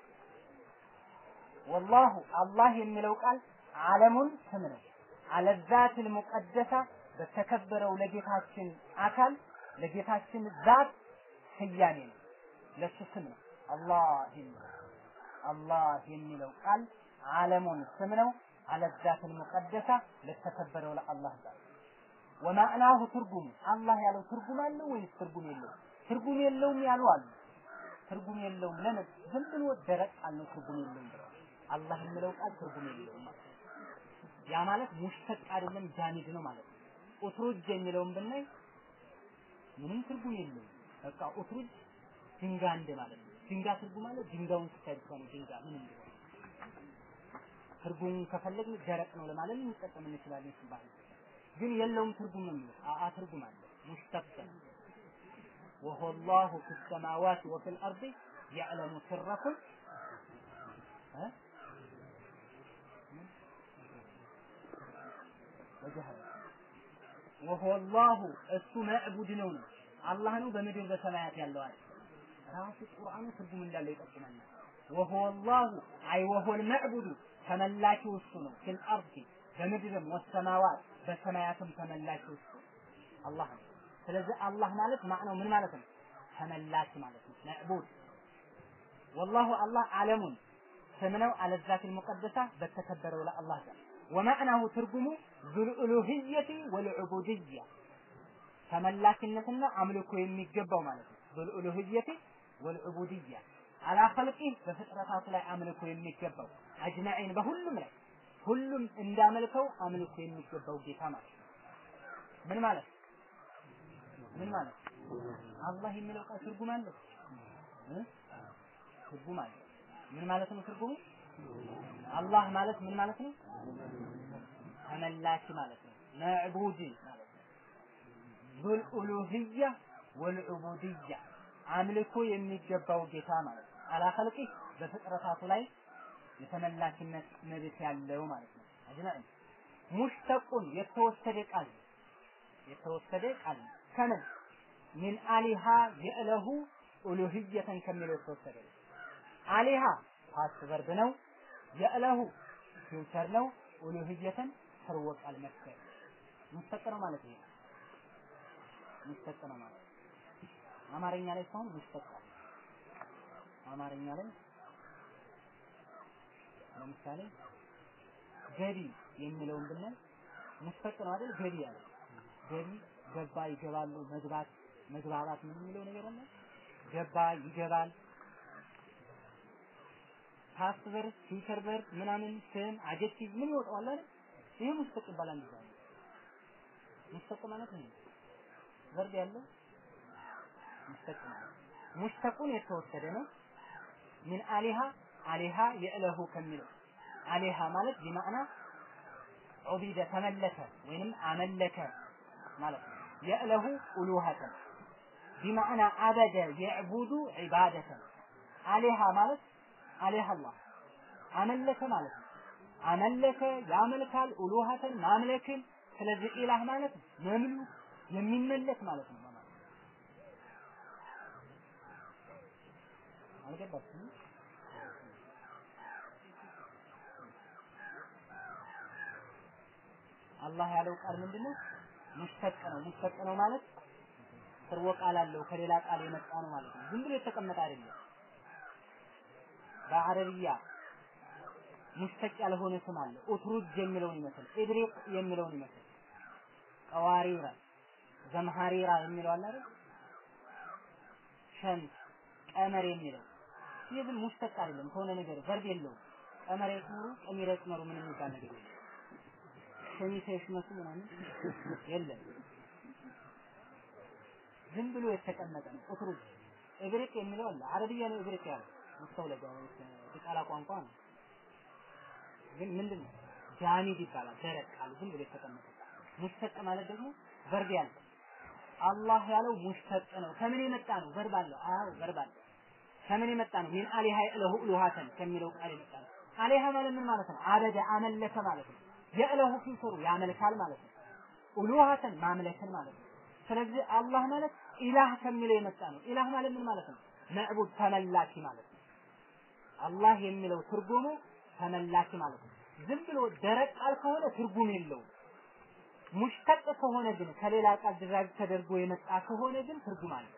A: ወላሁ አላህ የሚለው ቃል ዓለሙን ስም ነው። አለዛት ሙቀደሳ በተከበረው ለጌታችን አካል ለጌታችን ዛት ስያሜ ነው። ለሱ ስም ነው። አላህ የሚለው አላህ የሚለው ቃል ዓለሙን ስም ነው። አለዛት ሙቀደሳ ለተከበረው ለአላህ ዛት ወማዕናሁ ትርጉሙ አላህ ያለው ትርጉም አለው ወይስ ትርጉም የለውም? ትርጉም የለውም ያሉ አሉ። ትርጉም የለውም ለምን? ዝም ብሎ ደረቅ ቃል ነው ትርጉም የለውም ብለው አላህ የሚለው ቃል ትርጉም የለውም ማለት ያ ማለት ሙሽተቅ አይደለም ጃሚድ ነው ማለት ነው። ኡትሩጅ የሚለውን ብናይ ምንም ትርጉም የለውም። በቃ ኡትሩጅ ድንጋ እንደ ማለት ነው። ድንጋ ትርጉም አለ። ድንጋውን ስታይ ብቻ ነው ድንጋ ምን እንደሆነ ትርጉሙን ከፈለግን ደረቅ ነው ለማለት ልንጠቀም እንችላለን ሲባል ግን የለውም ትርጉም ነው የሚለው አአ ትርጉም አለ ሙሽተቅ وهو الله في السماوات وفي الأرض يعلم سركم ها وجهل وهو الله እሱ መዕቡድ ነው ነው አላህ ነው በምድር በሰማያት ያለው አለ ራሱ ቁርአኑ ትርጉም እንዳለው ይጠቁመናል وهو الله አይ وهو المعبود ተመላኪው እሱ ነው ፊል አርዲ በምድርም ወሰማዋት በሰማያትም ተመላኪው እሱ አላህ ነው ስለዚህ አላህ ማለት ማዕናው ምን ማለት ነው ተመላኪ ማለት ነው መዕቡድ ወላሁ አላህ ዓለሙን ስም ነው አለዛት ሙቀደሳ በተከበረው ለአላህ ጋር ወማዕናሁ ትርጉሙ ዙልኡሉህየቲ ወልዑቡድያ ተመላኪነትና አምልኮ የሚገባው ማለት ነው ዙልኡሉህየቲ ወልዑቡድያ አላ ኸልቂ በፍጥረታቱ ላይ አምልኮ የሚገባው አጅማዒን በሁሉም ላይ ሁሉም እንዳመልከው አምልኮ የሚገባው ጌታ ማለት ነው ምን ማለት ምን ማለት አላህ የሚለው ቃል ትርጉም አለው ትርጉም አለው ምን ማለት ነው ትርጉሙ አላህ ማለት ምን ማለት ነው ተመላኪ ማለት ነው መዕቡድ ማለት ነው ዙል ኡሉህያ ወልዑቡድያ አምልኮ የሚገባው ጌታ ማለት ነው አላ ኸልቂ በፍጥረታቱ ላይ የተመላኪነት መብት ያለው ማለት ነው አጅማዒን ሙሽተቁን የተወሰደ ቃል የተወሰደ ቃል ከምን ሚን አሊሃ የእለሁ ኡሉህየተን ከሚለው የተወሰደ አሊሃ ፓስት ቨርብ ነው የእለሁ ፊውቸር ነው ኡሉህየተን ሰርወ ቃል መፍከር ሙሽተቅ ነው ማለት ይሄ ሙሽተቅ ነው ማለት አማርኛ ላይ ሳይሆን ሙሽተቅ አማርኛ ላይ ለምሳሌ ገቢ የሚለውን ብናይ ሙሽተቅ ነው አይደል ገቢ ያለ ገቢ ገባ ይገባሉ መግባት መግባባት ምን የሚለው ነገር አለ ገባ ይገባል ፓስት ቨርብ ፊውቸር ቨርብ ምናምን ስም አጀክቲቭ ምን ይወጣዋል አይደል ይሄ ሙስተቅ ይባላል እንደዛ ሙስተቅ ማለት ነው ቨርብ ያለው ሙስተቅ ማለት ሙስተቁን የተወሰደ ነው ምን አሊሃ አሊሃ የእለሁ ከሚለው አሊሃ ማለት ቢማዕና ዑቢደ ተመለከ ወይንም አመለከ ማለት ነው የእለሁ ኡሉሃተን ቢማዕና አበደ የዕቡዱ ዒባደተን አሊሃ ማለት አሊሃ አላህ አመለከ ማለት ነው አመለከ ያመልካል ኡሉሃተን ማምለክን ስለዚህ ኢላህ ማለት መምሉ የሚመለክ ማለት ነው ማለት አልገባችም አላህ ያለው ቃል ምንድነው ሙስተቅ ነው ሙስተቅ ነው ማለት ስርወ ቃል አለው ከሌላ ቃል የመጣ ነው ማለት ነው ዝም ብሎ የተቀመጠ አይደለም በአረብያ ሙስተቅ ያልሆነ ስም አለ ኡትሩጅ የሚለውን ይመስል ኢድሪቅ የሚለውን ይመስል ቀዋሪራ ዘምሃሪራ የሚለው አለ አይደል ሸምስ ቀመር የሚለው ይህ ግን ሙስተቅ አይደለም ከሆነ ነገር ቨርብ የለውም ቀመር ይቅመሩ ቀሚር ይቅመሩ ምን የሚባል ነገር የለም ሸሚሰ ይሽመሱ ምናምን የለም ዝም ብሎ የተቀመጠ ነው ኡትሩጅ እብሪቅ የሚለው አለ አረብያ ነው እብሪቅ ያለው መስተውለጃ የቃላ ቋንቋ ነው ግን ምንድን ነው ጃሚድ ይባላል ደረቅ ቃል ዝም ብሎ የተቀመጠ ሙስተቅ ማለት ደግሞ ቨርብ ያለ አላህ ያለው ሙስተቅ ነው ከምን የመጣ ነው ቨርብ አለው አዎ ቨርብ አለ ከምን የመጣ ነው ሚን አሊሃ ለሁ ሉሃተን ከሚለው ቃል የመጣ ነው አሊሃ ማለት ምን ማለት ነው አበደ አመለከ ማለት ነው የእለሁ ፊሰሩ ያመልካል ማለት ነው ኡሉሃተን ማምለክን ማለት ነው ስለዚህ አላህ ማለት ኢላህ ከሚለው የመጣ ነው ኢላህ ማለት ምን ማለት ነው መዕቡድ ተመላኪ ማለት ነው አላህ የሚለው ትርጉሙ ተመላኪ ማለት ነው ዝም ብሎ ደረቅ ቃል ከሆነ ትርጉም የለውም ሙሽተቅ ከሆነ ግን ከሌላ ቃል ድራግ ተደርጎ የመጣ ከሆነ ግን ትርጉም አለ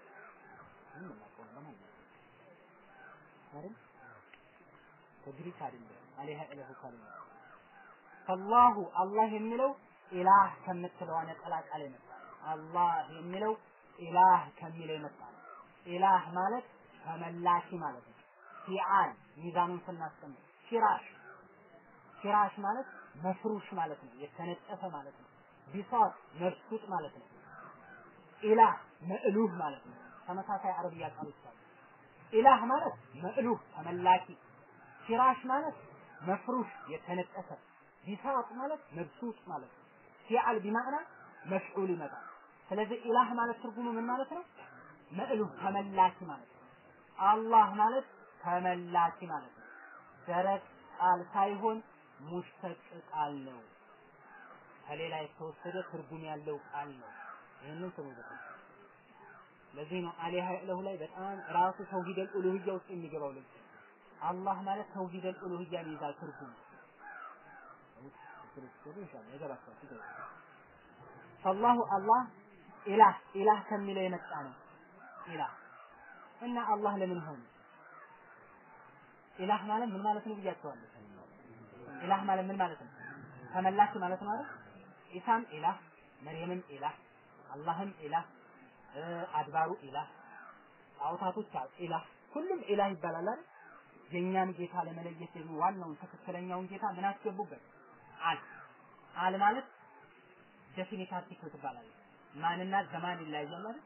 A: አይደል ተግሪክ አይደለም አለይሃ ኢለሁ ካሊማ ፈላሁ አላህ የሚለው ኢላህ ከምትለው ነጠላ ቃል የመጣ አላህ የሚለው ኢላህ ከሚለው የመጣ ነው ኢላህ ማለት ተመላኪ ማለት ነው ፊዓል ሚዛኑን ስናስቀምጥ ፊራሽ ፊራሽ ማለት መፍሩሽ ማለት ነው የተነጠፈ ማለት ነው ቢሳት መብሱጥ ማለት ነው ኢላህ መእሉህ ማለት ነው ተመሳሳይ አረብያ ቃሎች አሉ ኢላህ ማለት መእሉህ ተመላኪ ፊራሽ ማለት መፍሩሽ የተነጠፈ ቢሳጥ ማለት መብሱጥ ማለት ነው ፊዓል ቢማዕና መፍዑል ይመጣል ስለዚህ ኢላህ ማለት ትርጉሙ ምን ማለት ነው መእሉህ ተመላኪ ማለት ነው አላህ ማለት ተመላኪ ማለት ነው ደረቅ ቃል ሳይሆን ሙሽተቅ ቃል ነው ከሌላ የተወሰደ ትርጉም ያለው ቃል ነው ይህንን ስሙ ዘጠኝ ለዚህ ነው አሊሃ ለሁ ላይ በጣም ራሱ ተውሂደል ኡሉህያ ውስጥ የሚገባው ለዚህ አላህ ማለት ተውሂደል ኡሉህያን ይዛል ትርጉም ፈላሁ አላህ ኢላህ ኢላህ ከሚለው የመጣ ነው ኢላህ እና አላህ ለምን ሆነ ኢላህ ማለት ምን ማለት ነው ብያቸዋለሁ ኢላህ ማለት ምን ማለት ነው ተመላሽ ማለት ነው አይደል ኢሳም ኢላህ መርየምም ኢላህ አላህም ኢላህ አድባሩ ኢላህ ጣዖታቶች ኢላህ ሁሉም ኢላህ ይባላል አይደል የእኛን ጌታ ለመለየት ደግሞ ዋናውን ትክክለኛውን ጌታ ምን አስገቡበት አል አል ማለት ዴፊኒት አርቲክል ትባላለች ማንና ዘማን ይለያያል አይደል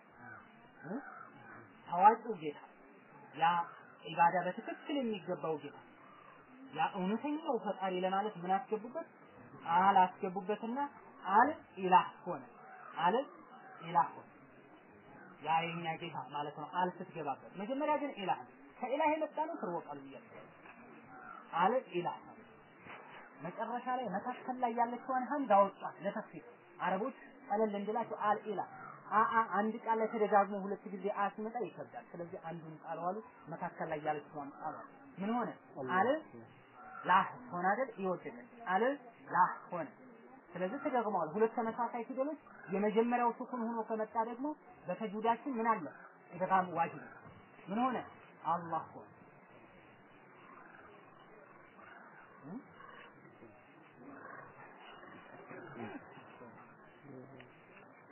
A: ታዋቂው ጌታ ያ ኢባዳ በትክክል የሚገባው ጌታ ያ እውነተኛው ፈጣሪ ለማለት ምን አስገቡበት አል አስገቡበትና አል ኢላህ ሆነ አል ኢላህ ሆነ ያ የኛ ጌታ ማለት ነው አል ስትገባበት መጀመሪያ ግን ኢላህ ከኢላህ የመጣ ነው ትርወ ቃሉ ብያለሁ አል ኢላህ መጨረሻ ላይ መካከል ላይ ያለችዋን ሀምዛ አወጣት ለተፍሲር አረቦች ቀለል እንድላቸው አል ኢላህ አአ አንድ ቃል ላይ ተደጋግሞ ሁለት ጊዜ አ ሲመጣ ይከብዳል። ስለዚህ አንዱን ቃል ዋሉ መካከል ላይ ያለችውን ቃል ምን ሆነ? አለ ላህ ሆነ አይደል? ይወደደ አለ ላህ ሆነ። ስለዚህ ተደግመዋል። ሁለት ተመሳሳይ ፊደሎች የመጀመሪያው ሱኩን ሆኖ ከመጣ ደግሞ በተጁዳችን ምን አለ? ኢድጋም ዋጅብ ምን ሆነ? አላህ ሆነ።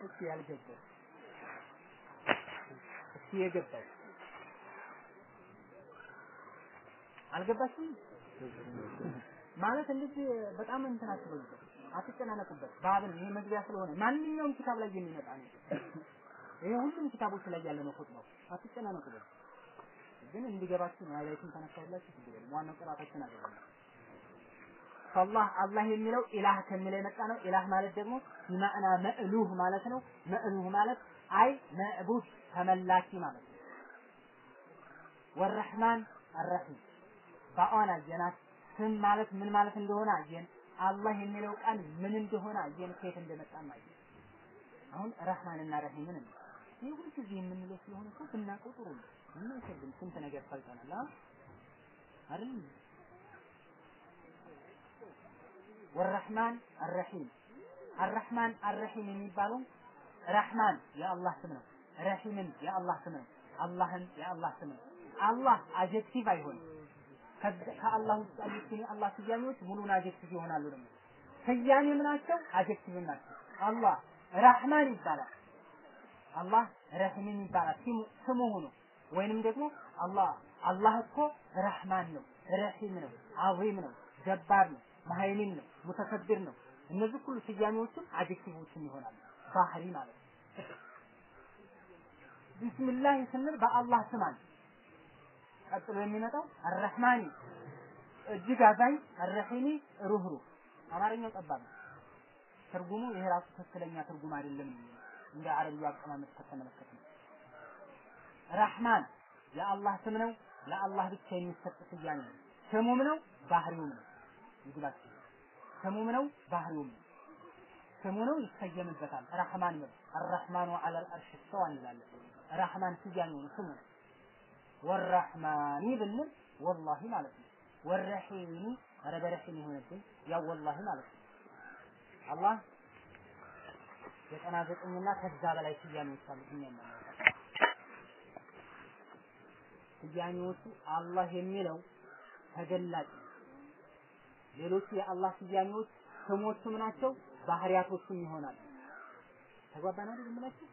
B: እስኪ ያልገባው እስኪ የገባው አልገባችም ማለት እንደዚህ በጣም እንትን አትበሉበት፣ አትጨናነቁበት። ባብን ይሄ መግቢያ ስለሆነ ማንኛውም ኪታብ ላይ የሚመጣ ነው። ይሄ ሁሉም ኪታቦች ላይ ያለ ነው ኹጥባው። አትጨናነቁበት። ግን እንዲገባችሁ ነው። አይላይቱን ተነሳላችሁ ችግር የለም። ዋናው ቅራታችን አይደለም። ፈላህ አላህ የሚለው ኢላህ ከሚለው የመጣ ነው። ኢላህ ማለት ደግሞ ቢማዕና መእሉህ ማለት ነው። መእሉህ ማለት አይ መዕቡድ ተመላኪ ማለት ነው። ወረህማን አረሂም ባኦን አየናት። ስም ማለት ምን ማለት እንደሆነ አየን። አላህ የሚለው ቃል ምን እንደሆነ አየን። ከየት እንደመጣም አየን። አሁን ረህማንና ረሂምን ነው። ይህ ሁልጊዜ የምንለው ስለሆነ እኮ ብናውቀው ጥሩ ነው። ምን አይከብድም። ስንት ነገር ፈልጠናል አ አይደል? ወረህማን አረሂም አረህማን አረሂም የሚባለው ረህማን የአላህ ስም ነው። ረሂምን የአላህ ስም ነው። አላህን የአላህ ስም ነው። አላህ አጀክቲቭ አይሆንም። ከአላህ ውስጥ ያሉት ግን የአላህ ስያሜዎች ሙሉን አጀክቲቭ ይሆናሉ ደግሞ ስያሜም ናቸው አጀክቲቭም ናቸው። አላህ ረህማን ይባላል። አላህ ረሂምን ይባላል ስሙ ሆኖ ወይንም ደግሞ አላህ አላህ እኮ ረህማን ነው፣ ረሂም ነው፣ አዚም ነው፣ ጀባር ነው፣ መሀይሚን ነው፣ ሙተከብር ነው። እነዚህ ሁሉ ስያሜዎችም አጀክቲቮችም ይሆናሉ። ባህሪ ማለት ነው። ቢስሚላህ ስንል በአላህ ስም አለ። ቀጥሎ የሚመጣው አረህማኒ እጅግ አዛኝ፣ አረሂሚ ሩህሩህ። አማርኛው ጠባብ ነው። ትርጉሙ ይሄ ራሱ ትክክለኛ ትርጉም አይደለም። እንደ አረብያ አቀማመጥ ከተመለከተ ነው። ረህማን የአላህ ስም ነው። ለአላህ ብቻ የሚሰጥ ስያሜ ነው። ስሙም ነው፣ ባህሪውም ነው። ይግባችሁ። ስሙም ነው፣ ባህሪውም ነው። ስሙ ነው፣ ይሰየምበታል። ረህማን ነው። አረህማኑ ዐለል አርሽ እስተዋ እንላለን። ረህማን ስያሜው ነው፣ ስሙ ነው። ወረህማኒ ብንል ወላሂ ማለት ነው። ወረሂሚ ኧረ በረሂም የሆነብን ያው ወላሂ ማለት ነው። አላህ ዘጠና ዘጠኝና ከዛ በላይ ስያሜዎች አሉት። እኛ የማናውቃቸው ስያሜዎቹ አላህ የሚለው ተገላጭ ሌሎቹ የአላህ ስያሜዎች ስሞቹም ናቸው፣ ባህሪያቶቹም ይሆናሉ። ተግባባን አይደል የምላችሁ?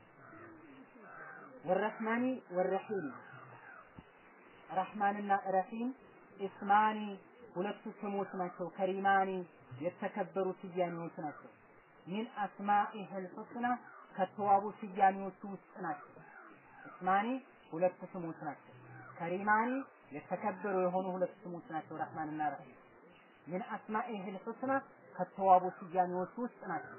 B: ወረህማኒ ወረሂም ረህማንና ረሂም ኢስማኒ ሁለቱ ስሞች ናቸው። ከሪማኒ የተከበሩ ስያሜዎች ናቸው። ሚን አስማኢህል ሑስና ከተዋቡ ስያሜዎቹ ውስጥ ናቸው። እስማኒ ሁለት ስሞች ናቸው። ከሪማኒ የተከበሩ የሆኑ ሁለት ስሞች ናቸው። ረህማንና ረሂም ሚን አስማኢህል ሑስና ከተዋቡ ስያሜዎቹ ውስጥ ናቸው።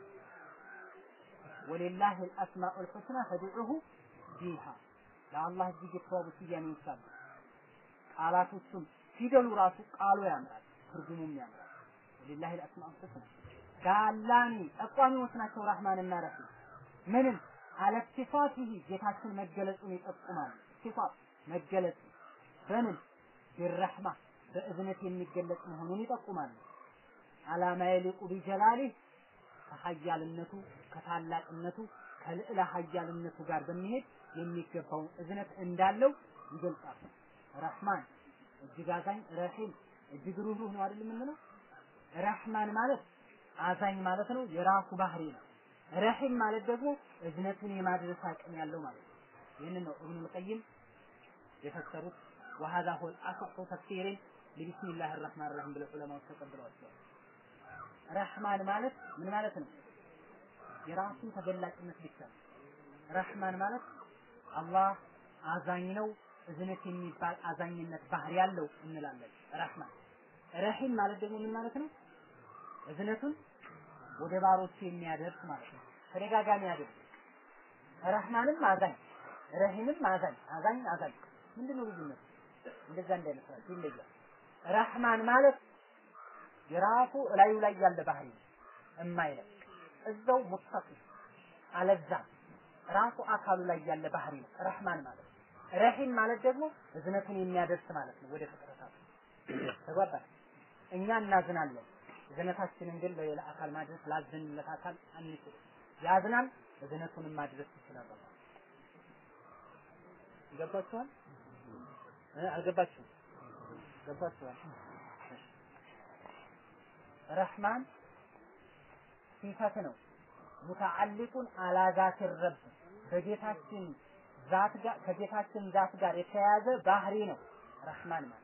B: ወሊላህ አልአስማኡል ሑስና ፈድዑሁ ቢሃ ለአላህ እጅግ የተዋቡ ስያሜዎች አሉ። ቃላቶቹም ፊደሉ ራሱ ቃሉ ያምራል፣ ትርጉሙም ያምራል። ወሊላህ አልአስማኡል ሑስና ዳላኒ ጠቋሚዎች ናቸው። ረህማንና ረሂም ምንም አለክቲፋቲሂ ጌታችን መገለጹን ይጠቁማል። ሲፋት መገለጹ በምን ቢረህማ በእዝነት የሚገለጽ መሆኑን ይጠቁማሉ። አላማ የሊቁ ቢጀላሊህ ከሀያልነቱ ከታላቅነቱ ከልዕለ ሀያልነቱ ጋር በሚሄድ የሚገባውን እዝነት እንዳለው ይገልጻል። ረህማን እጅግ አዛኝ፣ ረሂም እጅግ ሩህሩህ ነው አይደል የምንለው? ረህማን ማለት አዛኝ ማለት ነው፣ የራሱ ባህሪ ነው። ረሂም ማለት ደግሞ እዝነቱን የማድረስ አቅም ያለው ማለት ነው። ይህንን ነው እብኑል ቀይም የፈሰሩት وهذا هو الأصح تفسير لبسم الله الرحمن الرحيم ብለው ዑለማዎች ተቀብለዋቸዋል። ረህማን ማለት ምን ማለት ነው? የራሱ ተገላጭነት ብቻ ነው። ረህማን ማለት አላህ አዛኝ ነው፣ እዝነት የሚባል አዛኝነት ባህሪ ያለው እንላለን። ረህማን ረሂም ማለት ደግሞ ምን ማለት ነው? እዝነቱን ወደ ባሮቹ የሚያደርስ ማለት ነው። ተደጋጋሚ ያደርግ ረህማንም አዛኝ ረሂምም አዛኝ አዛኝ አዛኝ ምንድን ነው ልዩነቱ? እንደዛ እንዳይመስላችሁ ይለያል። ረህማን ማለት የራሱ እላዩ ላይ ያለ ባህሪ ነው፣ እማይለቅ እዛው ሙተቂ አለዛም ራሱ አካሉ ላይ ያለ ባህሪ ነው ረህማን ማለት። ረሂም ማለት ደግሞ እዝነቱን የሚያደርስ ማለት ነው ወደ ፍጥረታቱ። ተግባባን? እኛ እናዝናለን። እዝነታችንን ግን ለሌላ አካል ማድረስ ላዘንለት አካል አንችል። ያዝናል፣ እዝነቱንም ማድረስ ይችላል። ገባችኋል? አልገባችሁም? ገባችኋል? ረህማን ሲፈት ነው። ሙተዓሊቁን አላ ዛት ረብ በጌታችን ዛት ጋር ከጌታችን ዛት ጋር የተያያዘ ባህሪ ነው ረህማን ማለት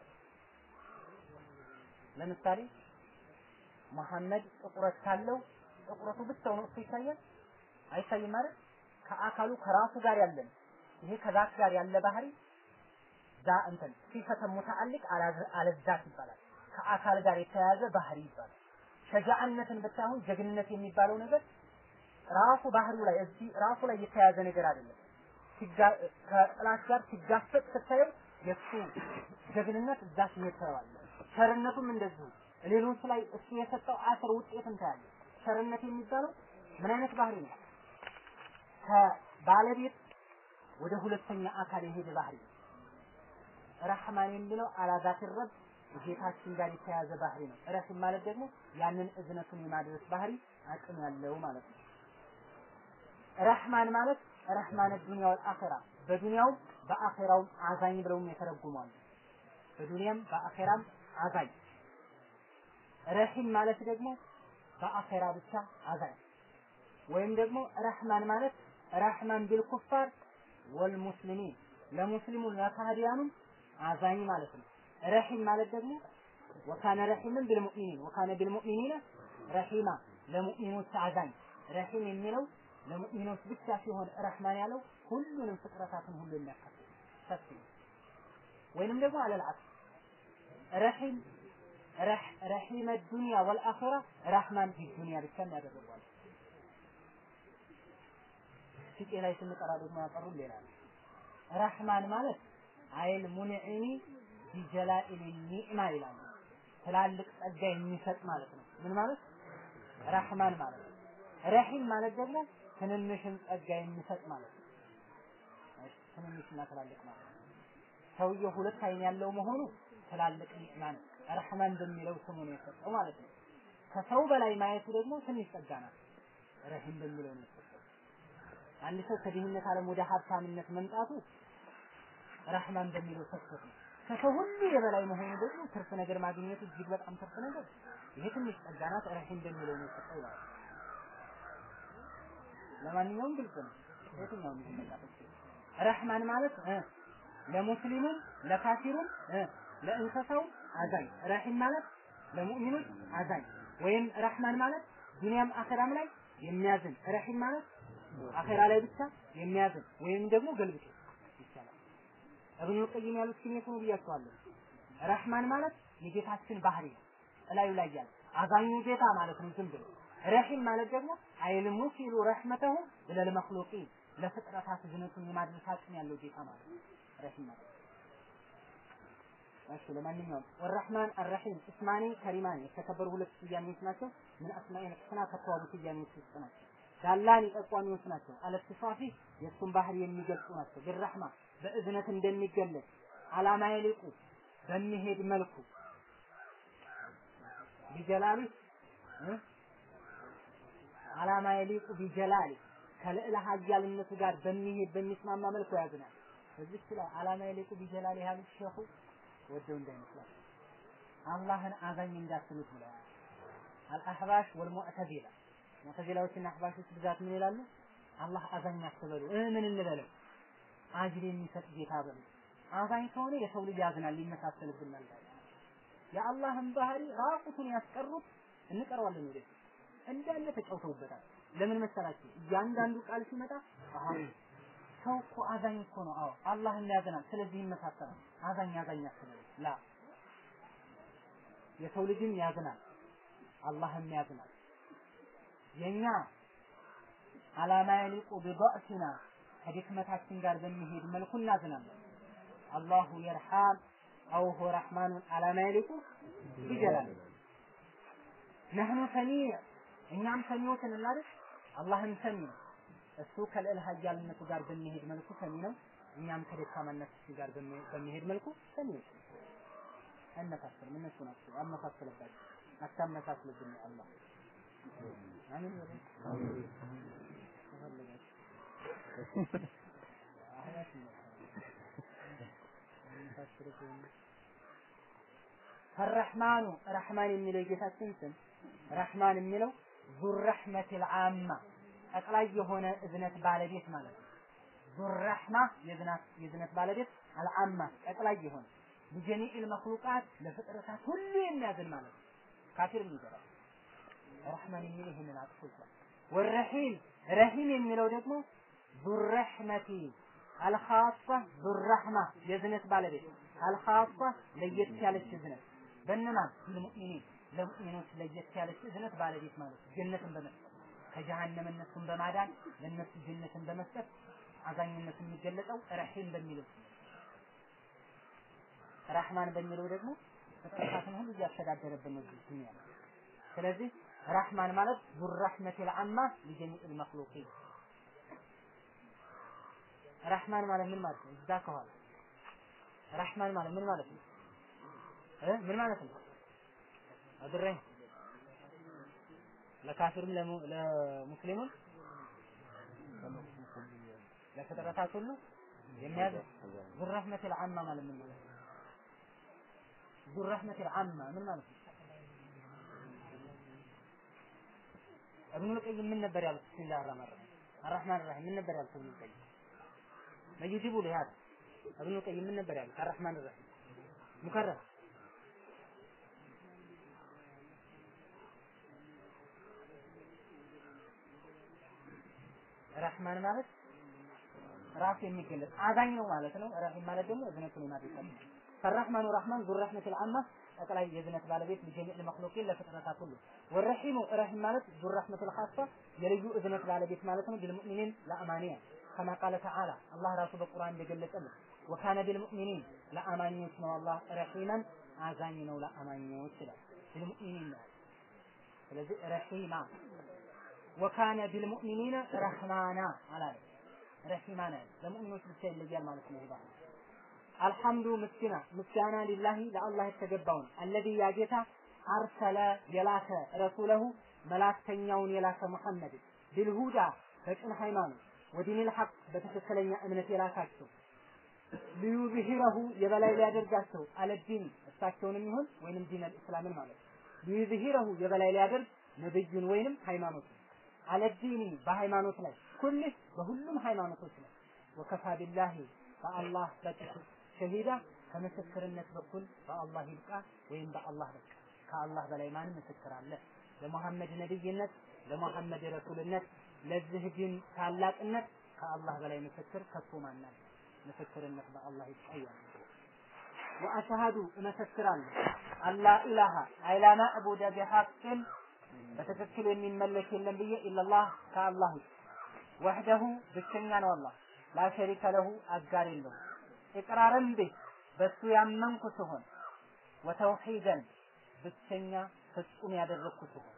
B: ለምሳሌ መሐመድ ጥቁረት ካለው ጥቁረቱ ብቻውን እሱ ይታያል አይታይም ማለት ከአካሉ ከራሱ ጋር ያለን ይሄ ከዛት ጋር ያለ ባህሪ ዛ እንትን ሲፈተ ሙተዓልቅ አለዛት ይባላል ከአካል ጋር የተያያዘ ባህሪ ይባላል ሸጃአነትን ብታሁን ጀግንነት የሚባለው ነገር ራሱ ባህሪው ላይ እዚህ ራሱ ላይ የተያያዘ ነገር አይደለም ከጥላት ጋር ሲጋፈጥ ስታየው የእሱ ጀግንነት እዛ ስሜት ታየዋለህ ቸርነቱም እንደዚሁ ሌሎች ላይ እሱ የሰጠው አስር ውጤት እንታያለን ቸርነት የሚባለው ምን አይነት ባህሪ ነው ከባለቤት ወደ ሁለተኛ አካል የሄደ ባህሪ ነው ረህማን የሚለው አላዛት ረብ ጌታችን ጋር የተያያዘ ባህሪ ነው ረሂም ማለት ደግሞ ያንን እዝነቱን የማድረስ ባህሪ አቅም ያለው ማለት ነው ረህማን ማለት ረህማን ዱንያ ወልአኺራ በዱንያውም በአኺራውም አዛኝ ብለውም የተረጉማሉ በዱንያም በአኺራም አዛኝ ረሂም ማለት ደግሞ በአኺራ ብቻ አዛኝ ወይም ደግሞ ረህማን ማለት ረህማን ቢልኩፋር ወልሙስሊሚን ለሙስሊሙ ለካህዲያኑም አዛኝ ማለት ነው ረሂም ማለት ደግሞ ወካነ ረሂምን ቢልሙእሚኒን ወካነ ቢልሙእሚኒን ረሂማ ለሙእሚኖች አዛኝ ረሂም የሚለው ለሙእሚኖች ብቻ ሲሆን ረህማን ያለው ሁሉንም ፍጥረታትን ሁሉ የሚያካትት ሰፊ ወይንም ደግሞ አለልዓት ረሂም ረሂመ ዱንያ ወልአኺራ ረህማን ዱንያ ብቻ ያደረጓል ፊቄ ላይ ስንቀራ ደግሞ ያቀሩ ሌላ ነው ረህማን ማለት አይል ሙንዒኒ ቢጀላኢል ኒዕማ ይላሉ ትላልቅ ጸጋ የሚሰጥ ማለት ነው ምን ማለት ረህማን ማለት ነው ረሂም ማለት ደግሞ ትንንሽን ጸጋ የሚሰጥ ማለት ነው ትንንሽና ትላልቅ ማለት ነው ሰውየው ሁለት አይን ያለው መሆኑ ትላልቅ ኒዕማ ነው ረህማን በሚለው ስሙ ነው የሰጠው ማለት ነው ከሰው በላይ ማየቱ ደግሞ ትንሽ ጸጋ ናት ረሂም በሚለው ነው የሰጠው አንድ ሰው ከድህነት ዓለም ወደ ሀብታምነት መምጣቱ ረህማን በሚለው ሰጥቶት ነው ከሰው ሁሉ የበላይ መሆኑ ደግሞ ትርፍ ነገር ማግኘቱ እጅግ በጣም ትርፍ ነገር ይሄ ትንሽ ጸጋ ናት ረሂም በሚለው ነው የሰጠው ይላል ለማንኛውም ግልጽ ነው የትኛውም ይመጣበት ረህማን ማለት ለሙስሊሙም ለካፊሩም ለእንስሳው አዛኝ ረሂም ማለት ለሙእሚኖች አዛኝ ወይም ረህማን ማለት ዱንያም አኸራም ላይ የሚያዝን ረሂም ማለት አኸራ ላይ ብቻ የሚያዝን ወይም ደግሞ ገልብጦ ይቻላል እብኑ ቀይም ያሉት ስሜት ነው ብያቸዋለሁ ረህማን ማለት የጌታችን ባህሪ ነው እላዩ ላይ ያለ አዛኙ ጌታ ማለት ነው ዝም ብሎ ረሂም ማለት ደግሞ አይል ሙሲሉ ረህመተሁ ኢለል መክሉቂን ለፍጥረታት ዝነቱን የማድረስ አቅም ያለው ጌታ ማለት ነው ረሂም ማለት እሺ ለማንኛውም ወረህማን አረሂም እስማኒ ከሪማኒ የተከበሩ ሁለት ስያሜዎች ናቸው ምን አስማኢል ሕስና ከተዋቡ ስያሜዎች ውስጥ ናቸው ዳላኒ ጠቋሚዎች ናቸው አለትፋፊ የእሱን ባህሪ የሚገልጹ ናቸው ቢረህማ በእዝነት እንደሚገለጽ አላማ የሊቁ በሚሄድ መልኩ ቢጀላሊ አላማ የሊቁ ቢጀላሊ ከልዕለ ሀያልነቱ ጋር በሚሄድ በሚስማማ መልኩ ያዝናል እዚህ ላይ አላማ የሊቁ ቢጀላሊ ያሉት ሸኹ ወደው እንዳይመስላል አላህን አዛኝ እንዳትሉት ብለዋል አልአህባሽ ወልሙዕተዚላ ሙዕተዚላዎችና አህባሾች ብዛት ምን ይላሉ አላህ አዛኝ አትበሉ እ ምን እንበለው አጅር የሚሰጥ ጌታ በሉ አዛኝ ከሆነ የሰው ልጅ ያዝናል ይመሳሰልብናል የአላህን ባህሪ ራቁቱን ያስቀሩት እንቀረዋለን ወደ እንዳለ ተጫውተውበታል ለምን መሰላችሁ እያንዳንዱ ቃል ሲመጣ አሃ ሰው እኮ አዛኝ እኮ ነው አዎ አላህም ያዝናል ስለዚህ ይመሳሰላል አዛኝ አዛኝ አትበሉ ላ የሰው ልጅም ያዝናል አላህም ያዝናል የኛ አላማ የሊቁ ቢضዕፊና ከድክመታችን ጋር በሚሄድ መልኩ እናዝናለን አላሁ የርሐም አው ሁ ረሕማኑን አላማ የሊቁ ቢጀላል ነህኑ ሰሚዕ እኛም ሰሚዎች ነን አይደል አላህም ሰሚ ነው እሱ ከልዕል ሀያልነቱ ጋር በሚሄድ መልኩ ሰሚ ነው እኛም ከደካማነታችን ጋር በሚሄድ መልኩ ሰሚዎች አነሳስል እነሱ ናቸው አመሳሰለባቸው አታመሳስልብን አላህ አሚን ፈረሕማኑ ረሕማን የሚለው የጌታችን ስም ረሕማን የሚለው ዙ ረሕመት ልዓማ ጠቅላይ የሆነ እዝነት ባለቤት ማለት ነው። ዙረሕማ የዝናት የዝነት ባለቤት አልዓማ ጠቅላይ የሆነ ሊጀሚዕል መክሉቃት ለፍጥረታት ሁሉ የሚያዝን ማለት ነው። ካፊር የሚገባ ረሕማን የሚል ይህንን አጥፎ ይችላል። ወረሒም ረሒም የሚለው ደግሞ ዙረሕመቲ አልኻሷ ዙረሕማ የዝነት ባለቤት አልኻሷ ለየት ያለች እዝነት በእነማን ልሙእሚኒን ለሙእሚኖች ለየት ያለች እዝነት ባለቤት ማለት ነው። ጀነትን በመስጠት ከጀሃነም እነሱን በማዳን ለእነሱ ጀነትን በመስጠት አዛኝነቱ የሚገለጸው ረሒም በሚለው ራህማን በሚለው ደግሞ ፍጥረታትን ሁሉ እያስተዳደረብን ነው እዚህ ዱንያ ላይ። ስለዚህ ራህማን ማለት ዙር ረሕመቲል አማ ሊጀሚዕል መክሉቂን ራህማን ማለት ምን ማለት ነው? እዛ ከኋላ ራህማን ማለት ምን ማለት ነው? እ ምን ማለት ነው? አድረኝ ለካፊርም ለሙስሊሙም ለፍጥረታት ሁሉ የሚያዝ ዙር ረሕመቲል አማ ማለት ምን ማለት ነው? ዙር ረሕመቲል አማ ምን ማለት ነው? እብኑል ቀይም ምን ነበር ያሉት? ቢስሚላህ አርራህማን አርራሂም አርራህማን አርራሂም ምን ነበር ያሉት? እብኑል ቀይም መይጂቡ ሊሃድ እብኑል ቀይም ምን ነበር ያሉት? አርራህማን አርራሂም ሙከረር ረህማን ማለት ራሱ የሚገለጽ አዛኝ ነው ማለት ነው። ረሂም ማለት ደግሞ እዝነቱን የማድረግ ፈራህማኑ ረህማን ዙር ረህመቲል አማ ጠቅላይ የእዝነት ባለቤት ለጀሚዕ መክሉቂን ለፍጥረታት ሁሉ ወረሂሙ ረሂም ማለት ዙር ረህመቱል ኻሷ የልዩ እዝነት ባለቤት ማለት ነው። ቢልሙእሚኒን ለአማንያ ከማ ቃለ ተዓላ አላህ ራሱ በቁርአን እንደገለጸልን ወካነ ቢልሙእሚኒን ለአማኞች ነው አላህ ረሂመን አዛኝ ነው ለአማኞች ይላል። ቢልሙእሚኒን ነው። ስለዚህ ረሂማ ወካነ ቢልሙእሚኒነ ረህማና አላለ ረሂማና ለሙእሚኖች ብቻ ይለያል ማለት ነው። ይባል አልሐምዱ ምስኪና ምስጋና ሊላሂ ለአላህ የተገባውን አለዚ ያ ጌታ አርሰለ የላከ ረሱለሁ መላክተኛውን የላከ ሙሐመድ ቢልሁዳ በቅን ሃይማኖት ወዲኒል ሐቅ በትክክለኛ እምነት የላካቸው ሊዩዝሂረሁ የበላይ ሊያደርጋቸው አለዲን እሳቸውንም ይሁን ወይንም ዲነል እስላምን ማለት ሊዩዝሂረሁ የበላይ ሊያደርግ ነብዩን ወይንም ሃይማኖት አለዲኒ በሃይማኖት ላይ ኩልህ በሁሉም ሃይማኖቶች ላይ ወከፋ ቢላሂ በአላህ በጥፍ ሸሂዳ ከምስክርነት በኩል በአላህ ይብቃ ወይም በአላህ በቃ ከአላህ በላይ ማን ምስክር አለ? ለሙሐመድ ነብይነት፣ ለሙሐመድ ረሱልነት፣ ለዚህ ዲን ታላቅነት ከአላህ በላይ ምስክር ከቶ ማን አለ? ምስክርነት በአላህ ይቀያል። ወአሽሃዱ እመሰክራለሁ አላ ኢላሃ አይላ ማዕቡደ ቢሐቅን በትክክል የሚመለክ የለም ብዬ ኢላላህ ከአላህ ውጭ ወህደሁ ብቸኛ ነው አላህ ላ ሸሪከ ለሁ አጋር የለውም ኢቅራርን ቤት በሱ ያመንኩ ሲሆን ወተውሂደን ብቸኛ ፍጹም ያደረግኩ ሲሆን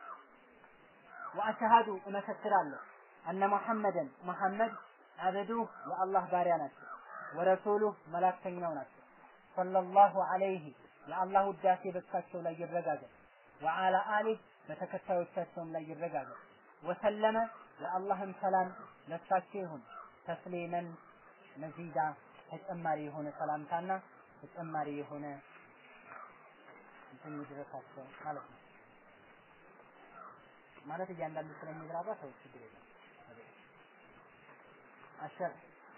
B: ወአሽሃዱ እመሰክራለሁ አነ ሙሐመደን ሙሐመድ አበዱህ የአላህ ባሪያ ናቸው ወረሱሉህ መላክተኛው ናቸው ሰለላሁ ዐለይሂ የአላህ ውዳሴ በሳቸው ላይ ይረጋገጥ ወዓላ አሊህ በተከታዮቻቸውም ላይ ይረጋገጥ ወሰለመ የአላህም ሰላም ለሳቸው ይሁን ተስሊመን መዚዳ ተጨማሪ የሆነ ሰላምታና ተጨማሪ የሆነ እንትን ይድረሳቸው ማለት ነው። ማለት እያንዳንዱ ስለሚግባባ ሰው ችግር የለም። አሸር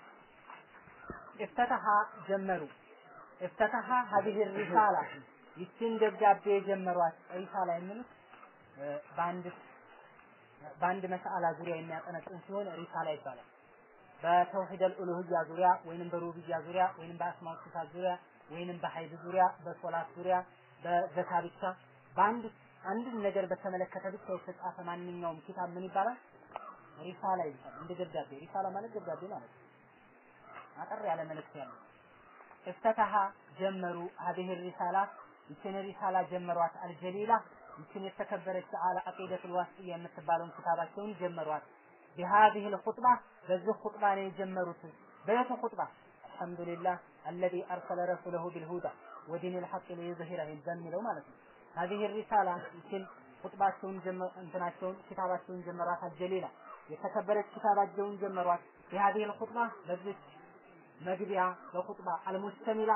B: እፍተተሃ ጀመሩ እፍተተሃ ሀዲህ ሪሳላ ይችን ደብዳቤ የጀመሯት ሪሳላ የሚሉት በአንድ በአንድ መስአላ ዙሪያ የሚያጠነጥን ሲሆን ሪሳላ ይባላል። በተውሂድ አልኡሉህያ ዙሪያ ወይንም በሩብያ ዙሪያ ወይንም በአስማው ሲፋት ዙሪያ ወይንም በሀይድ ዙሪያ በሶላት ዙሪያ በዘካ ብቻ በአንድ አንድን ነገር በተመለከተ ብቻ የተጻፈ ማንኛውም ኪታብ ምን ይባላል? ሪሳላ ይባላል። እንደ ደብዳቤ ሪሳላ ማለት ደብዳቤ ማለት ነው። አጠር ያለ መልእክት ያለው እፍተታሃ ጀመሩ ሀዲህ ሪሳላ ይችን ሪሳላ ጀመሯት አልጀሊላ ይችን የተከበረች አለ አቂደቱል ዋስጥያ የምትባለውን ኪታባቸውን ጀመሯት بهذه الخطبة በዚህ ኹጥባ ነው የጀመሩት በየቱ ኹጥባ አልሐምዱሊላህ الذي أرسل رسوله بالهدى ودين الحق ليظهره በሚለው ማለት ነው هذه الرسالة ይችን ኹጥባቸውን እንትናቸውን ኪታባቸውን ጀመሯት አልጀሊላ የተከበረች ኪታባቸውን ጀመሯት بهذه الخطبة በዚህ መግቢያ በኹጥባ አልሙስተሚላ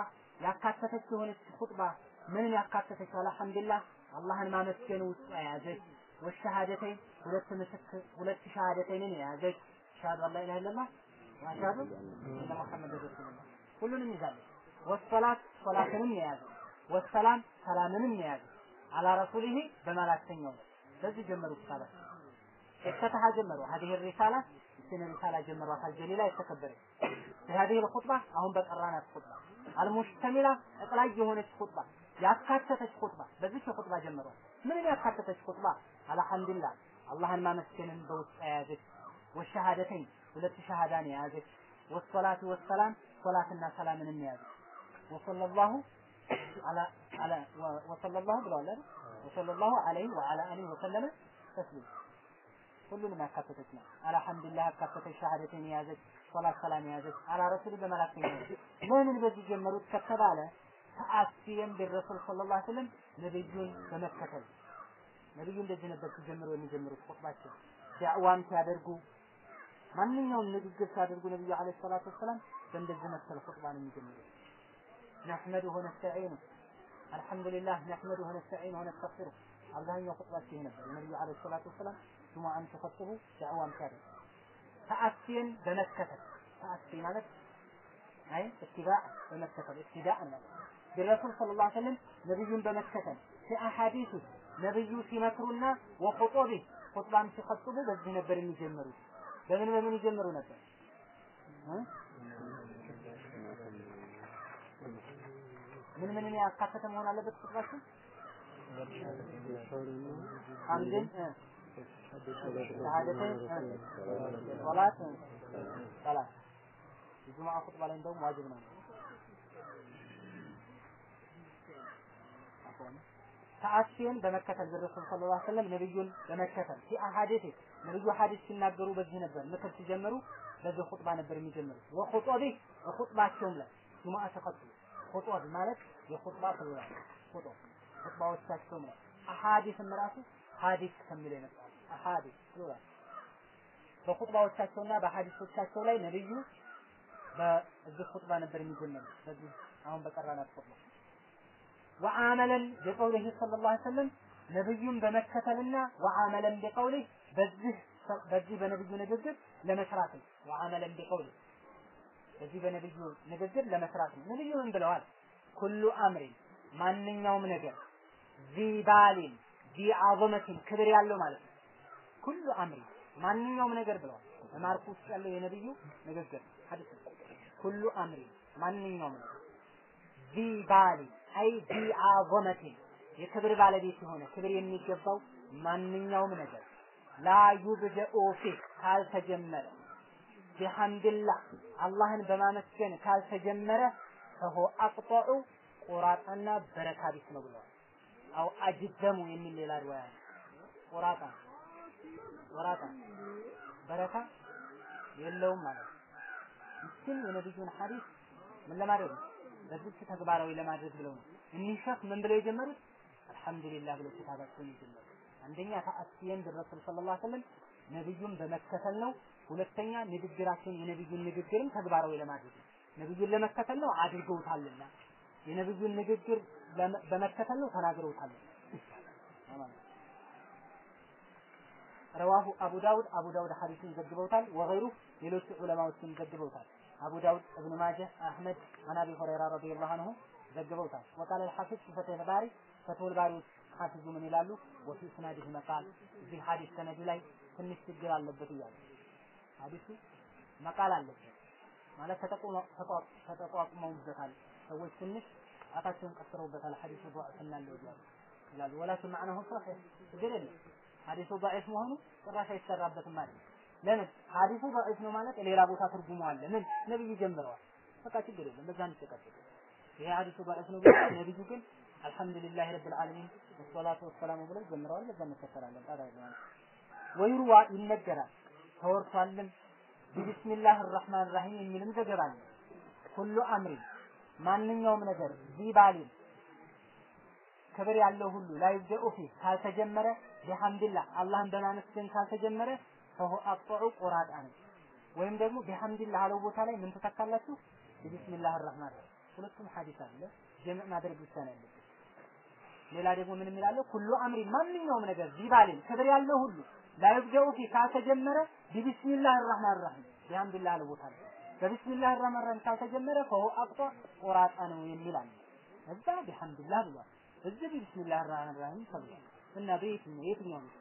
B: ያካተተች የሆነች ኹጥባ ምንን ያካተተች አልሐምዱሊላህ አላህን ማመስገን ውስጥ የያዘች ወሸሃደተይን ሁለት ምስክር ሁለት ሸሃደተይንን የያዘች ሸሃዱ አላ ኢላሀ ኢለላህ ወአሽሀዱ አነ ሙሐመድ ረሱሉላህ ሁሉንም ይዛለች። ወሰላት ሶላትንም የያዘ ወሰላም ሰላምንም የያዘ አላ ረሱሊሂ በመላክተኛው በዚህ ጀመሩ ኪታባ እفتتح ጀመሩ هذه الرسالة ይችን ሪሳላ ጀመሯታል ጀሊላ የተከበረች በهذه الخطبة አሁን በቀራናት ኹጥባ አልሙሽተሚላ ጠቅላይ የሆነች ኹጥባ ያካተተች ኹጥባ በዚህ ኹጥባ ጀመሯል ምንን ያካተተች ኹጥባ አልሐምዱሊላህ አላህን ማመስገንን በውስጥ የያዘች ወሸሃደተኝ ሁለት ሸሃዳን የያዘች ወሰላቱ ወሰላም ሶላትና ሰላምንም የያዘች ወሰለላሁ አላ አላ ወሰለላሁ ብለዋል አይደል ወሰለላሁ ዐለይሂ ወዐላ አሊሂ ወሰለመ ተስሊም ሁሉንም ያካተተች ነው። አልሐምዱሊላህ ያካተተች ሸሃደትን የያዘች ሶላት ሰላም የያዘች አላ ረሱል በመላክተኛ ለምን በዚህ ጀመሩት ከተባለ ተአሲየን ቢረሱል ሰለላሁ ዐለይሂ ወሰለም ነብዩን በመከተል ነብዩ እንደዚህ ነበር ሲጀምሩ የሚጀምሩት ኹጥባቸው ዳዕዋም ሲያደርጉ ማንኛውም ንግግር ሲያደርጉ ነብዩ አለይሂ ሰላቱ ወሰላም በእንደዚህ መሰል ኹጥባ ነው የሚጀምሩት ነሕመዱሁ ወነስተዒኑ አልሐምዱሊላህ ነሕመዱሁ ወነስተዒኑ ወነስተግፊሩህ አብዛኛው ኹጥባቸው ይሄ ነበር የነብዩ አለይሂ ሰላቱ ወሰላም ጁሙአን ሲኸጥቡ ዳዕዋም ሲያደርጉ ተአሲን በመከተል ተአሲ ማለት አይ እትባዕ በመከተል እትዳእ ማለት ቢረሱል ሰለላሁ ዐለይሂ ወሰለም ነብዩን በመከተል ሲአሐዲሱ ነብዩ ሲመክሩና ወኹጡቢ ኹጥባም ሲኸጥቡ በዚህ ነበር የሚጀምሩት። በምን በምን ይጀምሩ ነበር? ምን ምንን ያካተተ መሆን አለበት ኹጥባችን? ሐምድን ሸሃደተን ሶላት ሰላት የጁምዓ ኹጥባ ላይ እንደውም ዋጅብ ነው። ተአሲን በመከተል በረሱል ሰለላሁ ዐለይሂ ወሰለም ነብዩን በመከተል ፊ አሐዲስ ነብዩ ሐዲስ ሲናገሩ በዚህ ነበር ምክር ሲጀምሩ በዚህ ኹጥባ ነበር የሚጀምሩት ወኹጦቢ በኹጥባቸውም ላይ ጁምዓ ተከትሎ ኹጦብ ማለት የኹጥባ ፕሉራል ኹጦብ ኹጥባዎቻቸውም ላይ አሐዲስም ራሱ ሐዲስ ከሚል የመጣ አሐዲስ ፕሉራል በኹጥባዎቻቸውና በሐዲሶቻቸው ላይ ነብዩ በዚህ ኹጥባ ነበር የሚጀምሩት በዚህ አሁን በቀራናት ኹጥባ ወአመለን በቀውሊህ ሰለላሁ ዐለይሂ ወሰለም ነብዩን በመከተልና ወአመለን በቀውሊህ በዚህ በዚህ በነብዩ ንግግር ለመስራት ነው። ወአመለን በቀውሊህ በዚህ በነብዩ ንግግር ለመስራት ነው። ነብዩ ምን ብለዋል? ኩሉ አምሪን ማንኛውም ነገር ዚባሊን ዚአዘመቲን ክብር ያለው ማለት ነው። ኩሉ አምሪን ማንኛውም ነገር ብለዋል። በማርኩ ውስጥ ያለው የነብዩ ንግግር ሐዲስ ኩሉ አምሪን ማንኛውም ነገር ዚባሊን አይ ቢአዘመቲን የክብር ባለቤት የሆነ ክብር የሚገባው ማንኛውም ነገር ላ ዩብደኡ ፊህ ካልተጀመረ ቢሐምድላህ አላህን በማመስገን ካልተጀመረ ፈሆ አቅጠዑ ቆራጣና በረካ ቢስ ነው ብለዋል። አው አጅዘሙ የሚል ሌላ ሪዋያ ነው። ቆራጣ ቆራጣ በረካ የለውም ማለት ነው። ይችን የነብዩን ሐዲስ ምን ለማድረግ ነው? በዚህ ተግባራዊ ለማድረግ ብለው ነው። እኒህ ሸህ ምን ብለው የጀመሩት? አልሐምዱሊላህ ብለው ኪታባቸውን የጀመሩት አንደኛ ተአሲየን በረሱል ሰለላሁ ዐለይሂ ወሰለም ነብዩን በመከተል ነው። ሁለተኛ ንግግራቸውን የነብዩን ንግግርም ተግባራዊ ለማድረግ ነው። ነብዩን ለመከተል ነው አድርገውታልና የነብዩን ንግግር በመከተል ነው ተናግረውታል። ረዋሁ አቡ ዳውድ አቡ ዳውድ ሐዲሱን ዘግበውታል። ወገይሩ ሌሎች ዑለማዎችም ዘግበውታል። አቡ ዳውድ፣ እብኑ ማጀህ፣ አህመድ አን አቢ ሁረይራ ረዲየላሁ ዐንሁ ዘግበውታል። ወቃለ አልሐፊዝ ፊ ፈትህ ባሪ ፈትሁል ባሪ ሐፊዙ ምን ይላሉ? ወፊ ስናዲህ መቃል እዚህ ሐዲስ ሰነዱ ላይ ትንሽ ችግር አለበት እያሉ ሐዲሱ መቃል አለበት ማለት ተጠቋቁመውበታል። ሰዎች ትንሽ ጣታቸውን ቀስረውበታል። ሐዲሱ ضعፍ እናለው እያሉ ይላሉ። ወላኪን ማዕናሁ ሶሒህ ችግር የለም። ሐዲሱ ضعيف መሆኑ ጭራሽ አይሰራበትም ማለት ለምን ሐዲሱ ضعيف ነው ማለት ሌላ ቦታ ትርጉሙ አለ። ምን ነብዩ ጀምረዋል። በቃ ችግር የለም። በዛ እንጨቀጭቅ። ይሄ ሐዲሱ ضعيف ነው ብለው ነብዩ ግን አልሐምዱሊላህ ረብል ዓለሚን ወሰላቱ ወሰላሙ ብለው ጀምረዋል። በዛ እንከተላለን። ጣጣ የለም። ወይሩዋ ይነገራል ተወርቷልም ቢስሚላህ አርራህማን ራሂም የሚልም ዘገባ አለ። ሁሉ አምሪ ማንኛውም ነገር ዚባሊን ክብር ያለው ሁሉ ላይ ይብደኡ ፊ ካልተጀመረ ቢሐምድላህ አላህን በማመስገን ካልተጀመረ ፈሁ አቅጠዑ ቆራጣ ነው። ወይም ደግሞ ቢሐምድላህ አለው ቦታ ላይ ምን ትተካላችሁ? ቢስሚላህ አርራህማን ሁለቱም ሐዲስ አለ። ጀምዕ ማድረግ ብቻ ነው ያለበት። ሌላ ደግሞ ምን የሚላለው ኩሉ አምሪ ማንኛውም ነገር ዚባልን ክብር ያለው ሁሉ ላይብደኡ ፊ ካልተጀመረ ቢቢስሚላህ ራህማን ራሂም ቢሐምዱሊላህ አለ ቦታ ላይ በቢስሚላህ ራህማን ራሂም ካልተጀመረ ፈሁ አቅጧ ቆራጣ ነው የሚል አለ እዛ ቢሐምዱሊላህ ብሏል እዚህ ቢስሚላህ ራህማን ራሂም ተብሏል እና በየትኛው የትኛው ነው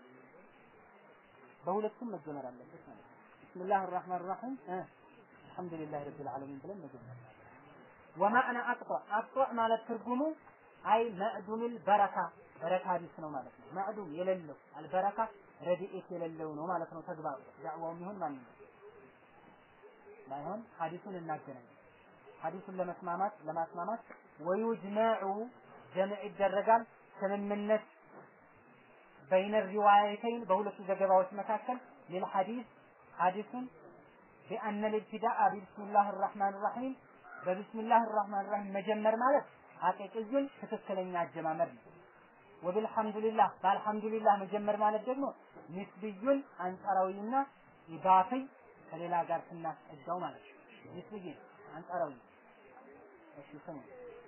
B: በሁለቱም መጀመር አለበት ማለት ነው ቢስሚላህ ራህማን ራሂም አልሐምዱሊላህ ረቢል ዓለሚን ብለን መጀመር ወማዕና አቅጧ አቅጧ ማለት ትርጉሙ አይ መዕዱምል በረካ በረካ ቢስ ነው ማለት ነው። መዕዱም የሌለው አልበረካ ረድኤት የሌለው ነው ማለት ነው። ተግባሩ ዳዕዋው የሚሆን ማን ነው ባይሆን ሐዲሱን እናገናኝ። ሐዲሱን ለመስማማት ለማስማማት ወዩጅመዑ ጀምዕ ይደረጋል ስምምነት በይነ ሪዋያተይን በሁለቱ ዘገባዎች መካከል ሊልሐዲስ ሐዲሱን ቢአነ ልብትዳአ ቢስሚላህ ራህማን ራሂም በቢስሚላህ ራህማን ራሂም መጀመር ማለት ሐቂቅዩን ትክክለኛ አጀማመር ነው። ወብልሐምዱሊላህ በአልሐምዱሊላህ መጀመር ማለት ደግሞ ንስብዩን አንጻራዊና ኢዳፊ ከሌላ ጋር ስናስጠጋው ማለት ነው። ንስብይ አንጻራዊ እሺ ስሙ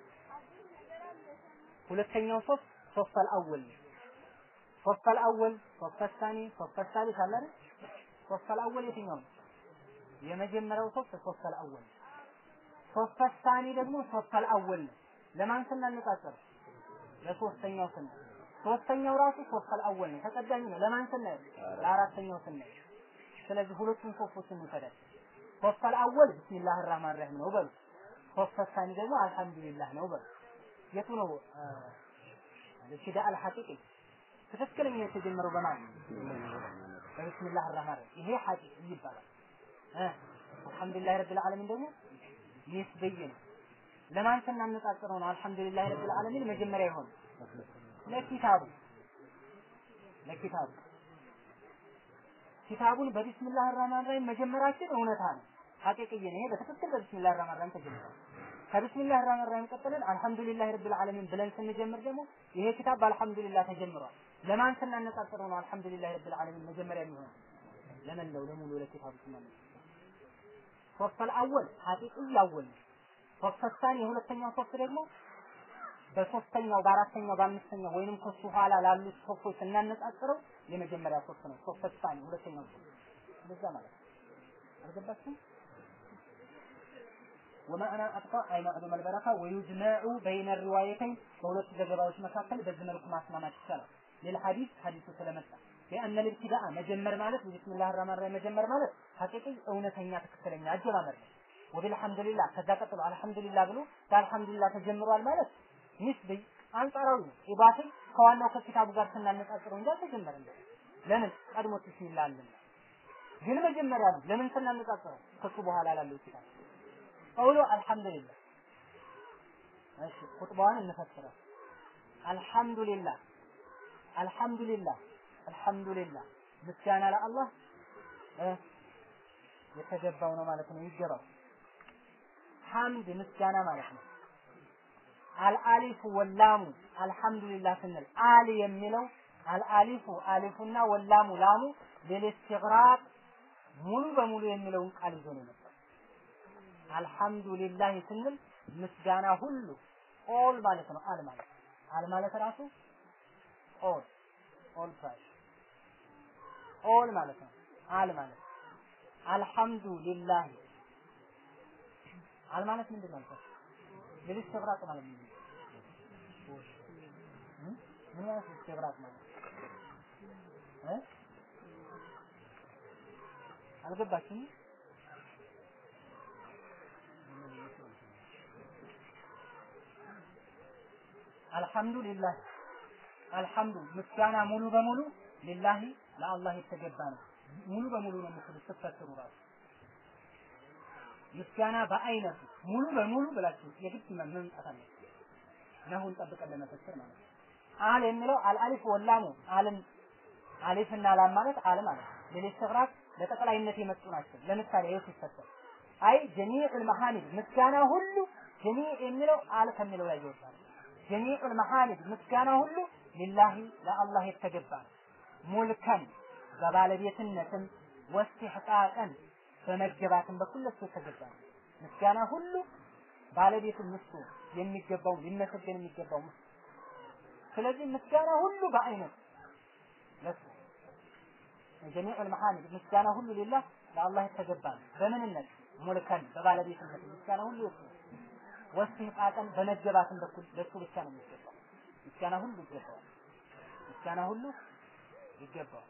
B: ሁለተኛው ሶስት ሶስት አልአወል ሶስት አልአወል ሶስት አልሳኒ ሶስት አልሳሊስ አለ አይደል? ሶስት አልአወል የትኛው ነው? የመጀመሪያው ሶስት ሶስት አልአወል ሶስት አልሳኒ ደግሞ ሶስት አልአወል ነው። ለማን ስናነጻጽር ለሶስተኛው ስናይ ሶስተኛው ራሱ ሶስት አልአወል ነው ተቀዳሚ ነው ለማን ስናይ ለአራተኛው ስናይ ስለዚህ ሁለቱን ሶስቶችን እንውሰዳል ሶስት አልአወል ቢስሚላህ ራህማን ራሂም ነው በሉ ሶስት አልሳኒ ደግሞ አልሐምዱሊላህ ነው በሉ የቱ ነው ለሽዳ አልሐቂቂ ትክክለኛ የተጀመረው በማን ነው በቢስሚላህ ራህማን ራሂም ይሄ ሐቂቂ ይባላል እ አልሐምዱሊላህ ረብል ዓለሚን ደግሞ ይስበይ ነው ለማን ስናነጻጽረው ነው አልሐምዱሊላህ ረብል ዓለሚን መጀመሪያ ይሆን ለኪታቡ ለኪታቡ ኪታቡን በቢስሚላህ ራህማን ራሂም መጀመራችን እውነታ ነው ሐቂቅይ ነው ይሄ በትክክል በቢስሚላህ ራህማን ራሂም ተጀምሯል ከቢስሚላህ ራህማን ራሂም ቀጥለን አልሐምዱሊላህ ረብል ዓለሚን ብለን ስንጀምር ደግሞ ይሄ ኪታብ በአልሐምዱሊላህ ተጀምሯል ለማን ስናነጻጽረው ነው አልሐምዱሊላህ ረብል ዓለሚን መጀመሪያ የሚሆነው ለመላው ለሙሉ ለኪታቡ ስናነጻጽረው ሶስት አልአወል ሐቂቅይ አወል ነው ሶስት ሳኒ የሁለተኛው ሶስት ደግሞ በሶስተኛው በአራተኛው በአምስተኛው ወይንም ከሱ ኋላ ላሉት ሶስቶች ስናነጻጽረው የመጀመሪያ ሶስት ነው። ሶስት ሳኒ ሁለተኛው ሶስት እንደዛ ማለት ነው። አልገባችሁም? ወማዕና አጥፋ አይ ማዕሉም አልበረካ ወዩጅመዑ በይነ ሪዋየተይን በሁለቱ ዘገባዎች መካከል በዚህ መልኩ ማስማማት ይቻላል። ሌልሐዲስ ሐዲሱ ስለመጣ ቢአነ ልብትዳአ መጀመር ማለት ቢስሚላህ ራህማን ራሂም መጀመር ማለት ሐቂቂ እውነተኛ ትክክለኛ አጀማመር ነው። ወቢልሐምዱሊላህ ከዛ ቀጥሎ አልሐምዱሊላህ ብሎ በአልሐምዱሊላህ ተጀምሯል ማለት ንስቢ አንጻራዊ ነው። ኢባቲ ከዋናው ከኪታቡ ጋር ስናነጻጽረው እንጂ አልተጀመረም። ለምን ቀድሞ ቢስሚላህ አለና ግን መጀመሪያ ነው። ለምን ስናነጻጽረው ከሱ በኋላ ላለው ኪታብ ቀውሎ አልሐምዱሊላህ እሺ ኹጥባዋን እንፈስረው አልሐምዱሊላህ አልሐምዱሊላህ አልሐምዱሊላህ ምስጋና ለአላህ የተገባው ነው ማለት ነው ይገባው ሐምድ ምስጋና ማለት ነው አልአሊፉ ወላሙ አልሐምዱሊላህ ስንል አል የሚለው አልአሊፉ አሊፉና ወላሙ ላሙ ለልስትግራቅ ሙሉ በሙሉ የሚለውን ቃል ይዞ ነው የመጣው። አልሐምዱሊላህ ስንል ምስጋና ሁሉ ኦል ማለት ነው። አል ማለት አል ማለት ራሱ ኦል ኦል ፕራይስ ኦል ማለት ነው። አል ማለት አልሐምዱሊላህ አል ማለት ምንድን ነው? ለልስትግራቅ ማለት ምንድን ነው? ምን ማለት istibrak ማለት እ አልገባችሁም? አልሐምዱሊላህ አልሐምዱ ምስጋና ሙሉ በሙሉ ሊላሂ ለአላህ የተገባ ነው። ሙሉ በሙሉ ነው የምትሉት ስትፈስሩ ራሱ ምስጋና በአይነቱ ሙሉ በሙሉ ብላችሁ የግድ መምጣት አለ ነሁን ጠብቀን ለመፈሰር ማለት ነው። አል የሚለው አልአሊፍ ወላሙ አልን አሊፍና ላም ማለት አል ማለት ለሊስትግራቅ ለጠቅላይነት የመጡ ናቸው። ለምሳሌ ይኸው ሲፈሰር አይ ጀሚዑል መሐሚድ ምስጋና ሁሉ ጀሚዕ የሚለው አል ከሚለው ላይ ይወጣል። ጀሚዑል መሐሚድ ምስጋና ሁሉ ሊላሂ ለአላህ የተገባ ነው። ሙልከን በባለቤትነትም ወስትሕቃቀን በመገባትም በኩል ለሱ የተገባ ነው። ምስጋና ሁሉ ባለቤቱን ምስቱ የሚገባው ሊመሰገን የሚገባው ምስቱ ስለዚህ ምስጋና ሁሉ በአይነት ለሱ የጀሚዕ المحامد ምስጋና ሁሉ ሊላህ ለአላህ የተገባ ነው። በምንነት ሙልከን በባለቤትነት ምስጋና ሁሉ የሱ ነው። ወስቲቃቀን በመገባትም በኩል ለሱ ብቻ ነው የሚገባው። ምስጋና ሁሉ ይገባዋል። ምስጋና ሁሉ ይገባዋል።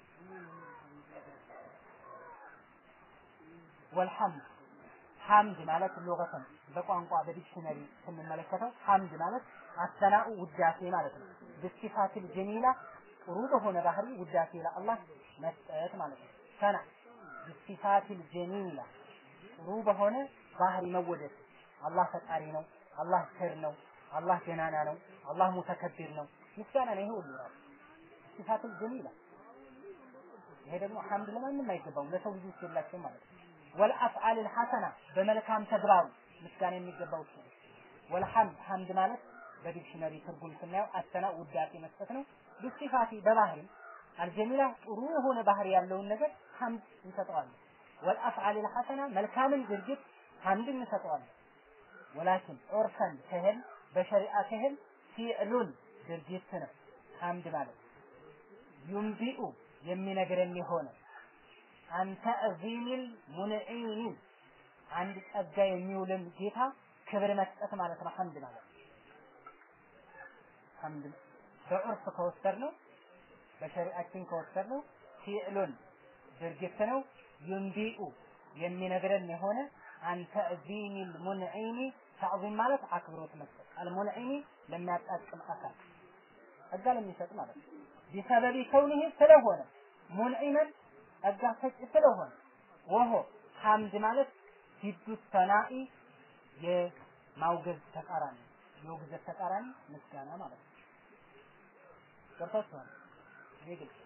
B: ወልሐምድ ሐምድ ማለት ሉገተን በቋንቋ በዲክሽነሪ ስንመለከተው ሐምድ ማለት አሰናኡ ውዳሴ ማለት ነው። ብሲፋቲል ጀሚላ ጥሩ በሆነ ባህሪ ውዳሴ ለአላህ መስጠት ማለት ነው። ሰና ብሲፋቲል ጀሚላ ጥሩ በሆነ ባህሪ መወደድ አላህ ፈጣሪ ነው፣ አላህ ቸር ነው፣ አላህ ገናና ነው፣ አላህ ሙተከቢር ነው። ምስጋና ነው ይሄ ሁሉ ራሱ ሲፋቱል ጀሚላ። ይሄ ደግሞ ሐምድ ለማንም አይገባውም፣ ለሰው ልጆች የላቸው ማለት ነው። ወልአፍዓል الحسنة በመልካም ተግባሩ ምስጋና የሚገባው እሱ ነው። ወልሐምድ ሐምድ ማለት በዲክሽነሪ ትርጉም ስናየው አሰና ውዳሴ መስጠት ነው። ብሲፋቲ በባህሪ አልጀሚላ ጥሩ የሆነ ባህሪ ያለውን ነገር ሐምድ እንሰጠዋለን። ወልአፍዓል الحسنة መልካምን ድርጊት ሐምድ እንሰጠዋለን። ወላኪን ዑርፈን ክህል በሸሪዓ ክህል ፊዕሉን ድርጊት ነው ሐምድ ማለት ዩንቢኡ የሚነግረን የሆነ አንተ አዚሚል ሙንዒሚን አንድ ጸጋ የሚውልን ጌታ ክብር መስጠት ማለት ነው ሐምድ ማለት ሐምድ በዑርፍ ከወሰድ ነው በሸሪዓችን ከወሰድ ነው ፊዕሉን ድርጊት ነው ዩንቢኡ የሚነግረን የሆነ አንተ ዚሚል ሙንዒሚ ተዕዚም ማለት አክብሮት መስጠት አልሙንዒሚ ለሚያጣጥም አካል ጸጋ ለሚሰጥ ማለት ነው ቢሰበቢ ከውኒህ ስለሆነ ሙንዒመን ጸጋ ሰጪ ስለሆነ ወሆ ሐምድ ማለት ሂዱ ሰናኢ የማውገዝ ተቃራኒ የውግዘት ተቃራኒ ምስጋና ማለት ነው ገብታችኋል ይሄ ግልጽ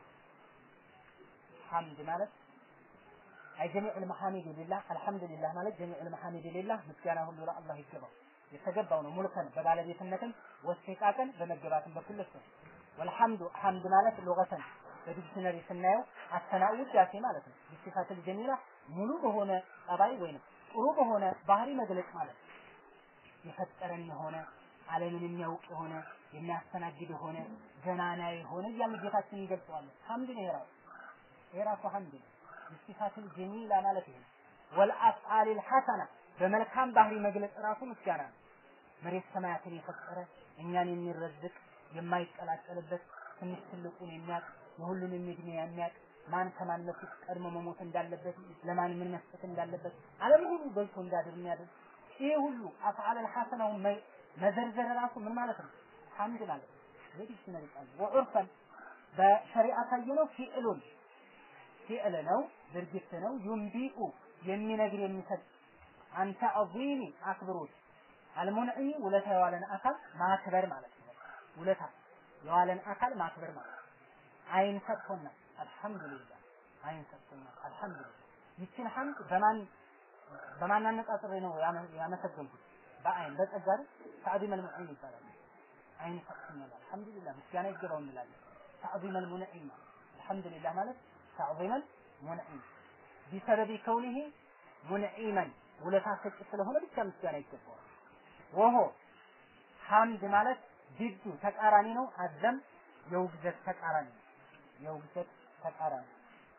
B: ሐምድ ማለት አይ ጀሚዑል መሐሚድ ሊላህ አልሐምዱሊላህ ማለት ጀሚዑል መሐሚድ ሊላህ ምስጋና ሁሉ ለአላህ ይገባው የተገባው ነው ሙልከን በባለቤትነትም ወስቲቃቀን በመገባትም በኩል እሱ ወልሐምዱ ሐምድ ማለት ሉገተን በዲክሽነሪ ስናየው አሰናኡ ውዳሴ ማለት ነው ቢሲፋትል ጀሚላ ሙሉ በሆነ ጠባይ ወይንም ጥሩ በሆነ ባህሪ መግለጽ ማለት ነው የፈጠረን የሆነ ዓለምን የሚያውቅ የሆነ የሚያስተናግድ የሆነ ገናና የሆነ እያልን ጌታችን እንገልጸዋለን ሐምድ ነው የራሱ የራሱ ሐምድ ነው ቢሲፋትል ጀሚላ ማለት ይሄ ወልአፍዓል الحسنة በመልካም ባህሪ መግለጽ ራሱ ምስጋና ነው መሬት ሰማያትን የፈጠረ እኛን የሚረዝቅ የማይቀላቀልበት ትንሽ ትልቁን የሚያውቅ የሁሉንም እድሜ የሚያውቅ ማን ከማን በፊት ቀድሞ መሞት እንዳለበት ለማን ምን መስጠት እንዳለበት ዓለም ሁሉ በልቶ እንዳድር የሚያደርግ ይሄ ሁሉ አፍዓል الحسنውን መዘርዘር ራሱ ምን ማለት ነው ሐምድ ማለት ነው የዲክሽነሪ ቃል ወዑርፈን በሸሪዓ ካየነው ፊዕሉን ፊዕል ነው ድርጊት ነው ዩንቢኡ የሚነግር የሚሰጥ አንተ አዚሚ አክብሮት አልሙንዒ ውለታ የዋለን አካል ማክበር ማለት ነው ውለታ የዋለን አካል ማክበር ማለት ነው አይን ሰጥቶናል አልሐምዱሊላህ አይን ሰጥቶናል አልሐምዱሊላህ ይችን ሐምድ በማን በማን አነጻጽሬ ነው ያመሰገንኩት በአይን በጸጋ ተዕዚም አልሙንዒም ይባላል አይን ሰጥቶናል አልሐምዱሊላህ ምስጋና ይገባው እንላለን ተዕዚም አልሙንዒም አልሐምዱሊላህ ማለት ተዕዚም አልሙንዒም ቢሰበቢ ከውኒህ ሙንዒመን ውለታ ሰጪ ስለሆነ ብቻ ምስጋና ይገባዋል ወሆ ሐምድ ማለት ጅዱ ተቃራኒ ነው አዘም የውግዘት ተቃራኒ ነው የውግዘት ተቃራኒ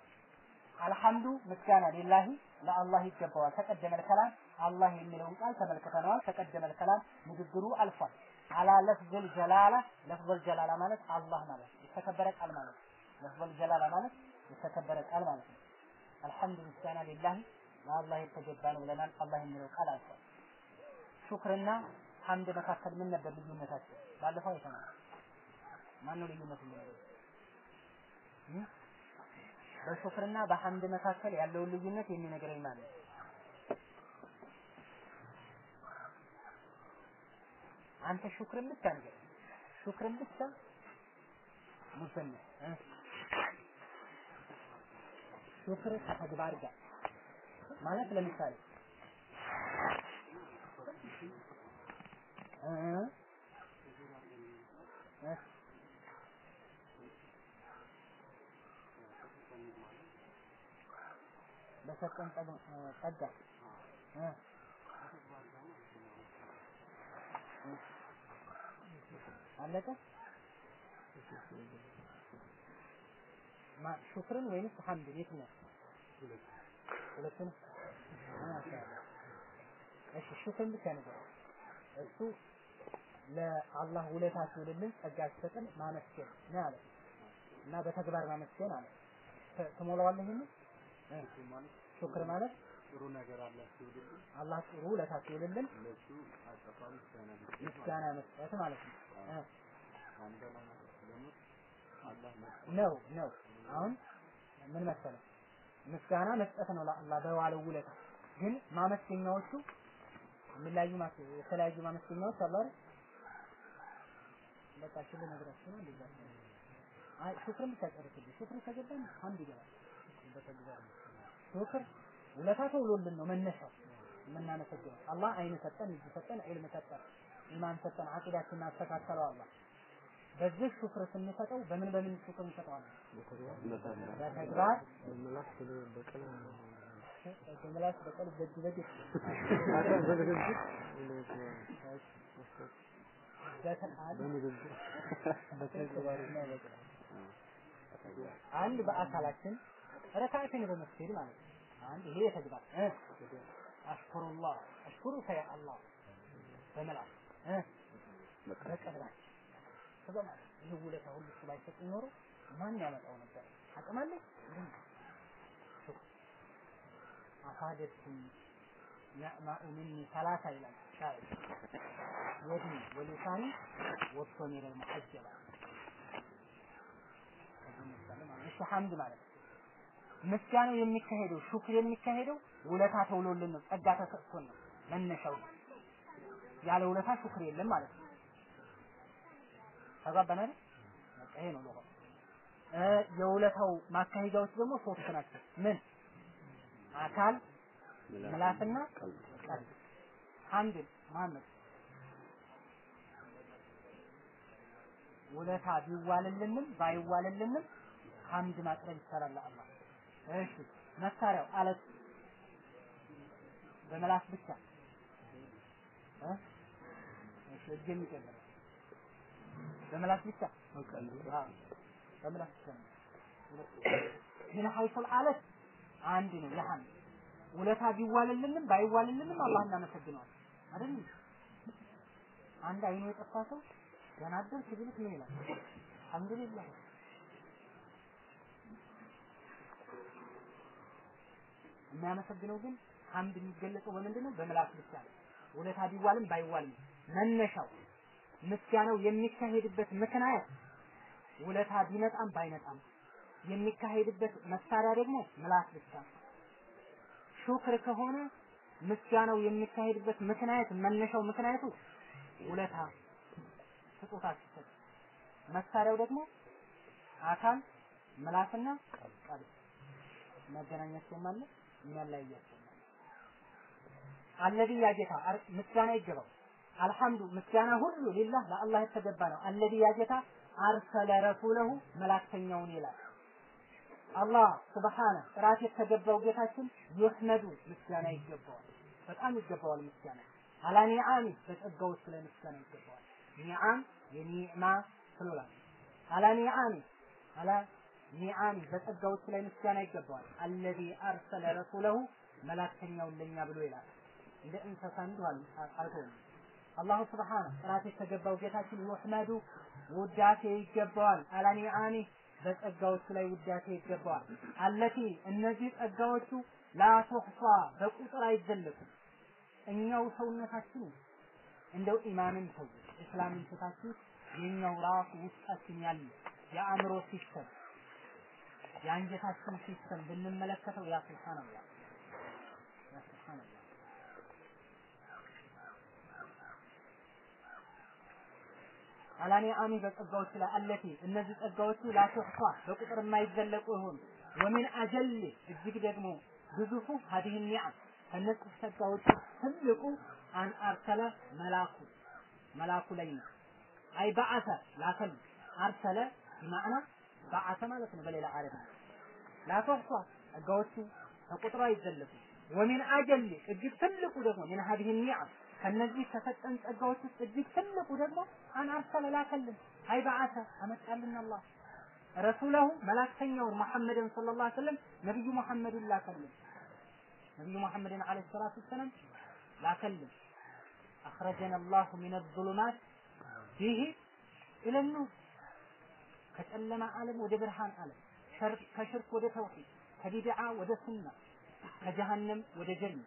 B: አልሐምዱ ምስጋና ሊላሂ ለአላህ ይገባዋል ተቀደመ ከላም አላህ የሚለውን ቃል ተመልክተነዋል ተቀደመ ከላም ንግግሩ አልፏል አላ ለፍዘል ጀላላ ለፍዘል ጀላላ ማለት አላህ ማለት የተከበረ ቃል ማለት ለፍዘል ጀላላ ማለት የተከበረ ቃል ማለት ነው አልሐምዱ ምስጋና ሊላሂ ለአላህ የተገባ ነው ብለናል አላህ የሚለው ቃል አልፏል ሹክርና ሐምድ መካከል ምን ነበር ልዩነታቸው ባለፈው አይተናል ማን ነው ልዩነቱ በሹክርና በሐምድ መካከል ያለውን ልዩነት የሚነግረኝ ማን ነው አንተ ሹክርን ብቻ ነገር ሹክርን ብቻ ሙሰነ ሹክር ከተግባር ጋር ማለት ለምሳሌ በሰጠን ጸጋ አለቀ ማ- ሹክርን ወይንስ ሐምድን የትኛው? ሁለቱን ማሻአላህ። እሺ ሹክርን ብቻ ነገር እሱ ለአላህ ውለታ ሲውልልን ጸጋ ሲሰጥን ማመስገን ነው አለ እና በተግባር ማመስገን አለ። ት- ትሞላዋለህ ይሄንን እ? ሹክር ማለት
C: ጥሩ ነገር አለ ሲውልልን
B: አላህ ጥሩ ውለታ ሲውልልን
C: ለሱ አጠፋ ምስጋና
B: ምስጋና መስጠት ማለት ነው እ?
C: አንተ ደግሞ አላህ መስጠት
B: ነው ነው። አሁን ምን መሰለህ ምስጋና መስጠት ነው ለአላህ በዋለው ውለታ። ግን ማመስገኛዎቹ የሚለያዩ ማስ- የተለያዩ ማመስገኛዎች አሉ አይደል? በቃ እሺ ልነግራችሁ ነው እንደዛ ነው። አይ ሹክርን ብቻ ጨርስልኝ። ሹክር ከገባን አንድ ይገባል። በተግባር ነው። ሹክር ውለታ ተውሎልን ነው መነሻው የምናመሰግነው። አላህ አይን ሰጠን፣ እጅ ሰጠን፣ ዒልም ሰጠን፣ ኢማን ሰጠን፣ አቂዳችንን አስተካከለው አላህ። በዚህ ሹክር ስንሰጠው በምን በምን ሹክር እንሰጠዋለን? በተግባር በምላስ በቀል በእጅ በእጅ በተቃል በተግባርና በቃል አንድ በአካላችን ረካዓትን በመስገድ ማለት ነው። አንድ ይሄ የተግባር እ አሽኩሩላህ አሽኩሩከ ያ አላህ በመላስ እ በቀላችን ከዛ ማለት ይሄ ውለታ ሁሉ እሱ ባይሰጥ ኖሮ ማን ያመጣው ነበር? አቅም አለ? አፋደትኩም ነዕማኡ ሚኒ ሰላሳ ይላል ሻዕር የዲ ወሊሳኒ ወጥቶ ሚረል ሙሐጀባ እሺ ሐምድ ማለት ነው። ምስጋናው የሚካሄደው ሹክር የሚካሄደው ውለታ ተውሎልን ነው፣ ጸጋ ተሰጥቶን ነው መነሻው። ያለ ውለታ ሹክር የለም ማለት ነው። ተግባባን አይደል? በቃ ይሄ ነው ለሆነ እ የውለታው ማካሄጃዎች ደግሞ ሶስት ናቸው። ምን አካል፣ ምላስና ቀልብ። ሐምድ መሐመድ ውለታ ቢዋልልንም ባይዋልልንም ሐምድ ማቅረብ ይቻላል ለአላህ። እሺ መሳሪያው አለት በመላስ ብቻ እ እሺ እጅ የሚጨምር በመላስ ብቻ አዎ በመላስ ብቻ ነው። ምን ሐይሱል አለት አንድ ነው የሐምድ ውለታ ቢዋልልንም ባይዋልልንም አላህ እናመሰግነዋል አይደል? አንድ አይኑ የጠፋ ሰው ደህና አደርክ ቢሉት ምን ይላል? አልሐምዱሊላህ የሚያመሰግነው ግን ሐምድ የሚገለጸው በምንድን ነው? በምላስ ብቻ ነው። ውለታ ቢዋልም ባይዋልም መነሻው ምስጋናው የሚካሄድበት ምክንያት ውለታ ቢመጣም ባይመጣም የሚካሄድበት መሳሪያ ደግሞ ምላስ ብቻ ነው። ሹክር ከሆነ ምስጋናው የሚካሄድበት ምክንያት መነሻው ምክንያቱ ውለታ ስጦታ ሲሰጥ፣ መሳሪያው ደግሞ አካል ምላስና ቀልብ መገናኛቸውም አለ የሚያለያያቸውም አለ። አለዚ ያ ጌታ አር- ምስጋና ይገባው። አልሐምዱ ምስጋና ሁሉ ሊላህ ለአላህ የተገባ ነው። አለዚ ያ ጌታ አርሰለ ረሱለሁ መላክተኛውን ይላል። አላህ ስብሓነ ጥራት የተገባው ጌታችን ይህመዱ ምስጋና ይገባዋል። በጣም ይገባዋል ምስጋና አላ ኒዓሚ በጸጋዎቹ ላይ ምስጋና ይገባዋል። ኒዓም የኒዕማ ፕሉራል አላ ኒዓሚ አላ ኒዓሚ በጸጋዎቹ ላይ ምስጋና ይገባዋል። አለዚ አርሰለ ረሱለሁ መላክተኛውን ለኛ ብሎ ይላል። እንደ እንስሳ እንዲሁ አልተውም። አላሁ ስብሓነ ጥራት የተገባው ጌታችን ይህመዱ ውዳሴ ይገባዋል። አላ ኒዓሚ በጸጋዎቹ ላይ ውዳሴ ይገባዋል። አለቲ እነዚህ ጸጋዎቹ ላቱሕሷ በቁጥር አይዘለቁም። እኛው ሰውነታችን እንደው ኢማንን ተው እስላምን ትታችሁ የኛው ራሱ ውስጣችን ያለ የአእምሮ ሲስተም የአንጀታችን ሲስተም ብንመለከተው ያ ሱብሃንአላህ ያ ሱብሃንአላህ አላኔ አሚ በጸጋዎቹ ላይ አለቲ እነዚህ ጸጋዎቹ ላቱሕሷ በቁጥር የማይዘለቁ ይሆኑ ወሚን አጀል እጅግ ደግሞ ግዙፉ ሀዲህ ኒዓም ከነዚህ ጸጋዎች ትልቁ አን አርሰለ መላኩ መላኩ ላይ ነው። አይ በዓሰ ላከል አርሰለ በማዕና በዓሰ ማለት ነው። በሌላ አረብ ላተሕሷ ጸጋዎቹ ከቁጥሩ አይዘለቁ። ወሚን አጀል እጅግ ትልቁ ደግሞ ምን ሀዲህ ኒዓም ከነዚህ ከሰጠን ጸጋዎች ውስጥ እጅግ ትልቁ ደግሞ አን አርሰለ ላከልን አይ በዓሰ አመጣልን አላህ ረሱለሁ መላክተኛውን መሐመድን ሰለላሁ ዐለይሂ ወሰለም ነብዩ መሐመድን ላከልን ነብዩ መሐመድን ዐለይሂ ሰላቱ ወሰላም ላከልን አኽረጀን አላሁ ሚነ ዙሉማት ፊህ ኢለ ኑር ከጨለማ ዓለም ወደ ብርሃን ዓለም ከሽርክ ወደ ተውሂድ ከቢድዓ ወደ ሱና ከጀሃነም ወደ ጀና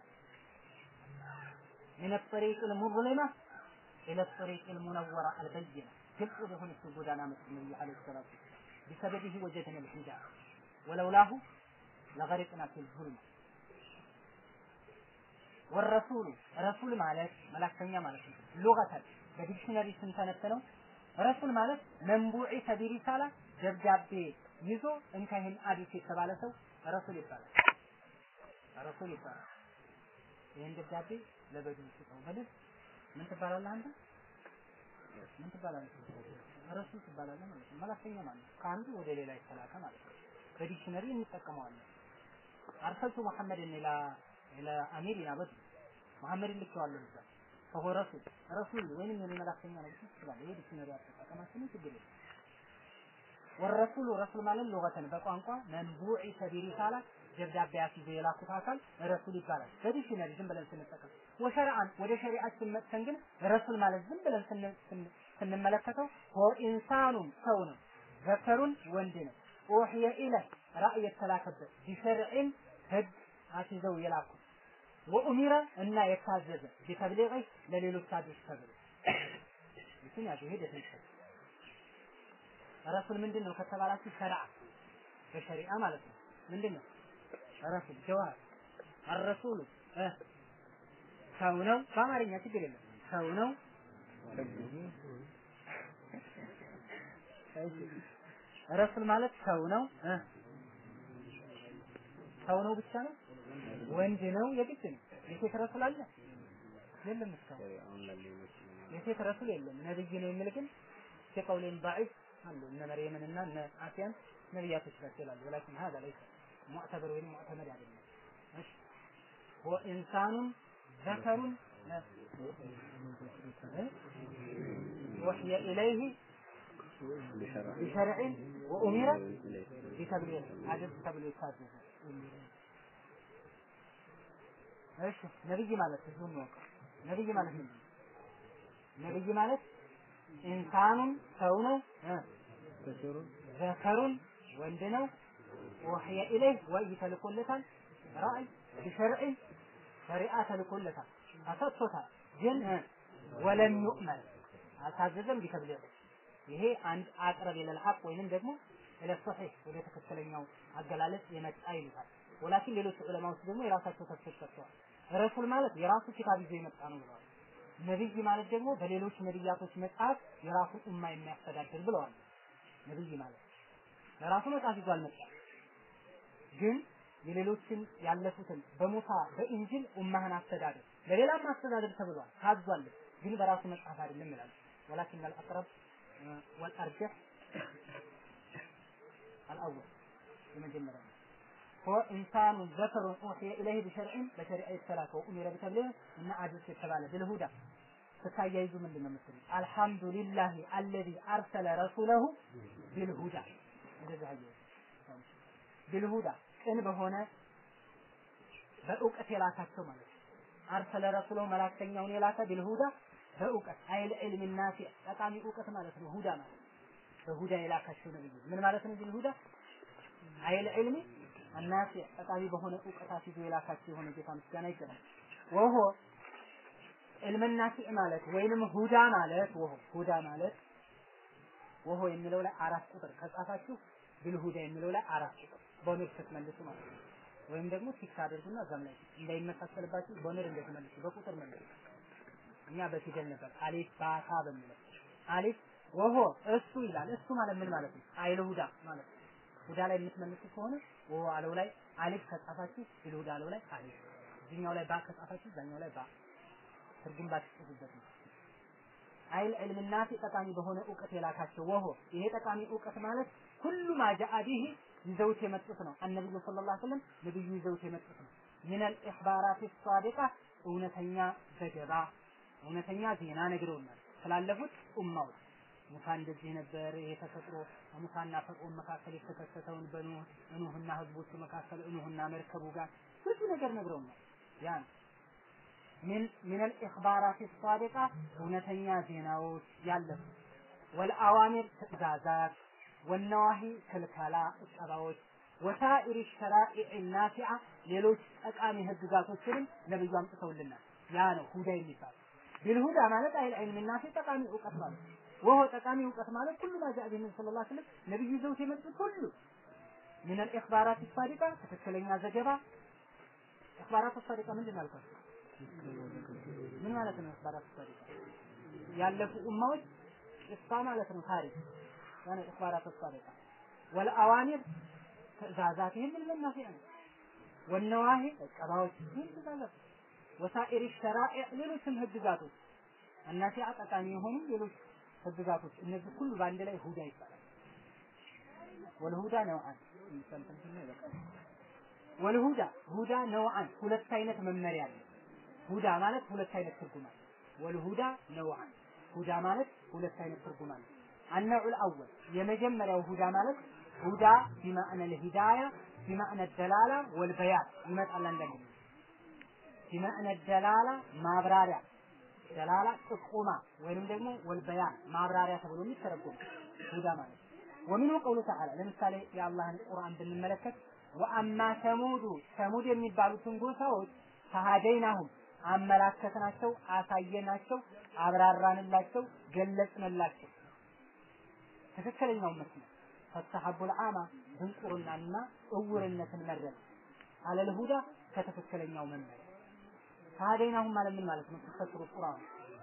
B: من الطريق المظلمة إلى الطريق المنورة البينة ግልጽ ወደሆነች ጎዳና መጡ ነብዩ አለይሂ ሰላቱ بسببه وجدنا الهداية ولولاه لغرقنا في الظلم والرسول رسول ማለት መላክተኛ ማለት ነው ሉገተን በዲክሽነሪ ስንተነተነው ረሱል ማለት መንቡዒ ተቢሪሳላ ደብዳቤ ይዞ እንካ ይህን አዲስ የተባለ ሰው ረሱል ይባላል ረሱል ይባላል ይህን ደብዳቤ ለበዱ ስጠው በልህ ምን ትባላለህ አንተ ምን ትባላለህ ረሱል ትባላለህ ማለት ነው መላክተኛ ማለት ነው ከአንዱ ወደ ሌላ የተላከ ማለት ነው በዲክሽነሪ እንጠቀመዋለን አርሰልቱ መሐመድን ኢላ ኢላ አሚሪና በድ መሐመድን ልኬዋለሁ እዛ ፈሆ ረሱል ረሱል ወይንም የኔ መላክተኛ ነው ይችላል ይሄ ዲክሽነሪ አጠቃቀማችን ችግር የለም ወረሱሉ ረሱል ማለት ሉገተን በቋንቋ መንቡዒ ተቢሪሳላ ደብዳቤ አስይዞ የላኩት አካል ረሱል ይባላል። በዲክሽነሪ ዝም ብለን ስንጠቀም ወሸርዓን ወደ ሸሪዓችን መጥተን ግን ረሱል ማለት ዝም ብለን ስንመለከተው ወኢንሳኑን ሰው ነው፣ ዘከሩን ወንድ ነው። ኡህየ ኢለህ ራእይ የተላከበት ቢሸርዕን ህግ አስይዘው የላኩት ወኡሚረ እና የታዘዘ ቢተብሊغ ለሌሎች አዲስ ተብሎ ይህን ያዙ ይሄ definition ረሱል ምንድን ነው ከተባላችሁ ሸርዓ በሸሪዓ ማለት ነው ምንድን ነው ረሱል ጀዋብ አረሱሉ ሰው ነው በአማርኛ ችግር የለም ሰው ነው ረሱል ማለት ሰው ነው ሰው ነው ብቻ ነው ወንድ ነው የግድ ነው የሴት ረሱል አለ የለም እስካሁን የሴት ረሱል የለም ነብይ ነው የሚል ግን ከቀውሌን ضعيف አሉ እነ መርየምን እና እነ አሲያን ነብያቶች ናቸው ይላሉ ወላኪን هذا ليس معتبر ወይም معتمد አይደለም እሺ وإنسان ذكر وحي إليه بشرع وأمر بتبليغ هذا تبليغ كاتب እሺ ነብይ ማለት ህዝቡን ነው ነብይ ማለት ምንድን ነው ነብይ ማለት ኢንሳኑን ሰው ነው ዘከሩን ወንድ ነው ወህየ ኢለይህ ወይ ተልኮለታል ራእይ ቢሸርዕ ሸሪዓ ተልኮለታል አሰጥቶታል ግን ወለም ዩእመን አልታዘዘም ቢተብሊግ ይሄ አንድ አቅረብ ኢለል ሐቅ ወይንም ደግሞ ኢለ ሶሒህ ወደ ትክክለኛው አገላለጽ የመጣ ይሉታል ወላኪን ሌሎች ዑለማዎች ደግሞ የራሳቸው ተፍሲር ሰጥተዋል ረሱል ማለት የራሱ ኪታብ ይዞ የመጣ ነው ብለዋል ነብይ ማለት ደግሞ በሌሎች ነብያቶች መጽሐፍ የራሱን ኡማ የሚያስተዳድር ብለዋል ነብይ ማለት ለራሱ መጽሐፍ ይዞ አልመጣም ግን የሌሎችን ያለፉትን በሙሳ በኢንጂል ኡማህን አስተዳደር ለሌላም አስተዳደር ተብሏል ታዟል ግን በራሱ መጽሐፍ አይደለም ይላል ወላኪን አልአቅረብ ወልአርጀህ አልአወል የመጀመሪያ هو إنسان ذكر أوحي إليه بشرع بشرع الثلاثة وأمر بتبليغ إن عجز የተባለ بالهدى ተታያይዙ ምንድን ነው የምትሉት? አልሐምዱሊላህ አለዚ አርሰለ ረሱለሁ ቢልሁዳ እንደዚህ አየሁ ቢልሁዳ ቅን በሆነ በእውቀት የላካቸው ማለት ነው። አርሰለ ረሱለሁ መላክተኛውን የላከ ቢልሁዳ በእውቀት አይል ዒልም ናፊዕ ጠቃሚ እውቀት ማለት ነው። ሁዳ ማለት በሁዳ የላካቸው ነብዩ ምን ማለት ነው? ቢልሁዳ አይል ዒልሚ አናፊዕ ጠቃሚ በሆነ እውቀት አስይዞ የላካቸው የሆነ ጌታ ምስጋና ይገባል። ወሆ ዕልም ናፊዕ ማለት ወይንም ሁዳ ማለት ወሆ ሁዳ ማለት ወሆ የሚለው ላይ አራት ቁጥር ከጻፋችሁ ቢልሁዳ የሚለው ላይ አራት ቁጥር በኖር ስትመልሱ ማለት ነው። ወይም ደግሞ ቲክ አድርጉና እዛም ላይ እንዳይመሳሰልባችሁ በኖር እንደተመልሱ በቁጥር መልሱ። እኛ በፊደል ነበር አሊፍ ባታ በሚለው አሊፍ ወሆ እሱ ይላል። እሱ ማለት ምን ማለት ነው? አይል ሁዳ ማለት ነው። ሁዳ ላይ የምትመልሱ ከሆነ ወሆ አለው ላይ አሊፍ ከጻፋችሁ ቢልሁዳ አለው ላይ አሊፍ እዚህኛው ላይ ባ ከጻፋችሁ እዛኛው ላይ ባ ትርጉም ባትጽፉበት ነው። አይል ዕልም ናፊ ጠቃሚ በሆነ እውቀት የላካቸው ወሆ ይሄ ጠቃሚ እውቀት ማለት ሁሉ ማጃአ ቢሂ ይዘውት የመጡት ነው። አነብዩ ሰለላሁ ዐለይሂ ወሰለም ነብዩ ይዘውት የመጡት ነው። ሚነል ኢኽባራት ሳዲቃ እውነተኛ ዘገባ እውነተኛ ዜና ነግረውናል ስላለፉት ኡማዎች ሙሳ እንደዚህ ነበር ይሄ ተፈጥሮ ሙሳና ፈርዖን መካከል የተከሰተውን በኑህ ኑህና ህዝቦቹ መካከል ኑህና መርከቡ ጋር ብዙ ነገር ነግረውናል ያን ምን ምን الإخبارات الصادقة እውነተኛ ዜናዎች ያለፉ والأوامر ትእዛዛት والنواهي ክልከላ እቀባዎች ወሳኢር ሸራኢዕ ናፊዓ ሌሎች ጠቃሚ ህግጋቶችንም ነብዩ አምጥተውልናል ያ ነው ሁዳ የሚባል ቢልሁዳ ማለት አይል ዒልም ናፊ ጠቃሚ እውቀት ማለት ወሆ ጠቃሚ እውቀት ማለት ሁሉ ማ ጃአ ቢሂ ሰለላሁ ዐለይሂ ወሰለም ነብዩ ይዘውት የመጡት ሁሉ ምን الإخبارات الصادقة ትክክለኛ ዘገባ إخبارات الصادقة ምንድን ነው አልኳችሁ ምን ማለት ነው إخبارات الصادقة ያለፉ ኡማዎች ቂሳ ማለት ነው ታሪክ ያኔ إخبارات الصادقة والأوامر ትእዛዛት ይህንን መናፊያ ነው ወነዋሂ ቀባዎች ይህን ትእዛዛት ወሳኢር ሸራኢዕ ሌሎችም ህግጋቶች እናፊያ ጠቃሚ የሆኑ ሌሎች ህግጋቶች እነዚህ ሁሉ በአንድ ላይ ሁዳ ይባላል ወልሁዳ ነውዓን ወልሁዳ ሁዳ ነውዓን ሁለት አይነት መመሪያ አለ ሁዳ ማለት ሁለት አይነት ትርጉም አለ ወልሁዳ ነውዓን ሁዳ ማለት ሁለት አይነት ትርጉም አለ النوع الأول የመጀመሪያው ሁዳ ማለት ሁዳ بمعنى الهداية بمعنى الدلالة والبيان ይመጣል አንዳንድ بمعنى الدلالة ማብራሪያ ደላላ ጥቁማ ወይንም ደግሞ ወልበያን ማብራሪያ ተብሎ የሚተረጎም ሁዳ ማለት ወሚኑ ቀውሉ ተዓላ ለምሳሌ የአላህን ቁርአን ብንመለከት ወአማ ሰሙዱ ሰሙድ የሚባሉትን ጎሳዎች ፈሃደይናሁም አመላከትናቸው፣ አሳየናቸው፣ አብራራንላቸው፣ ገለጽንላቸው ትክክለኛው መስመር ፈስተሐቡል አማ ድንቁርናንና እውርነትን መረጥ አለል ሁዳ ከተክክለኛው መመሪያ ፈሃደይናሁም ማለት ምን ማለት ነው? ተፈስሩ ቁርአን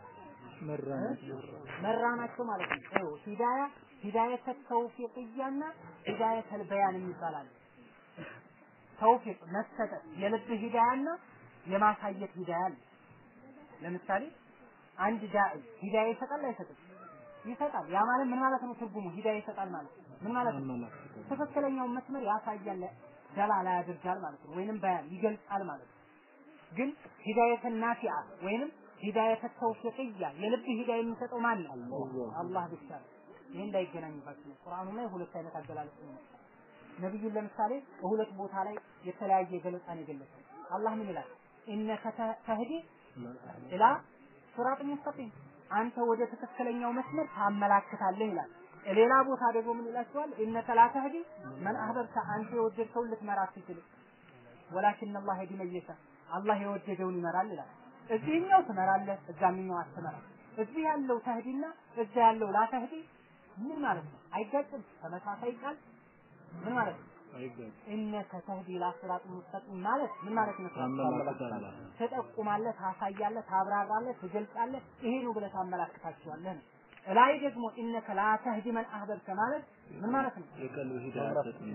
B: መራናቸው ማለት ነው። ይኸው ሂዳያ ሂዳየተ ተውፊቅያና ሂዳየተል በያን የሚባላል። ተውፊቅ መሰጠት የልብ ሂዳያና የማሳየት ሂዳያ አለ። ለምሳሌ አንድ ዳዒ ሂዳያ ይሰጣል አይሰጥም? ይሰጣል። ያ ማለት ምን ማለት ነው? ትርጉሙ ሂዳያ ይሰጣል ማለት ምን ማለት ነው? ትክክለኛውን መስመር ያሳያል፣ ደላላ ያደርጋል ማለት ነው። ወይንም በያን ይገልጻል ማለት ነው። ግን ሂዳየተ ናፊዓ ወይንም ሂዳየተ ተውፊቅያ የልብ ሂዳያ የሚሰጠው ማን ነው? አላህ ብቻ ነው። ይሄ እንዳይገናኝባችሁ ነው። ቁርአኑ ላይ ሁለት አይነት አገላለጽ ነው። ነብዩን ለምሳሌ በሁለት ቦታ ላይ የተለያየ ገለጻን የገለጸው አላህ ምን ይላል? ኢነከ ተህዲ ኢላ ሲራጥ ሙስተቂም አንተ ወደ ትክክለኛው መስመር ታመላክታለህ ይላል። ሌላ ቦታ ደግሞ ምን ይላችኋል? ኢነከ ላ ተህዲ መን አህበብተ አንተ የወደድከውን ልትመራ አትችልም። ወላኪን አላህ የህዲ መን የሻ አላህ የወደደውን ይመራል ይላል። እዚህኛው ትመራለህ፣ እዛኛው አትመራም። እዚህ ያለው ተህዲና እዛ ያለው ላ ተህዲ ምን ማለት ነው? አይጋጭም። ተመሳሳይ ቃል ምን ማለት ነው? ኢነከ ተህዲ ኢላ ሲራጥ ሙስተቂም ማለት ምን ማለት ነው? ትጠቁማለህ፣ ታሳያለህ፣ ታብራራለህ፣ ትገልጻለህ። ይሄ ነው ብለህ ታመላክታቸዋለህ ነው። ላይ ደግሞ ኢነከ ላ ተህዲ መን አህበብተ ማለት ምን ማለት ነው?
C: የቀልብ ሂዳያ ሰጥም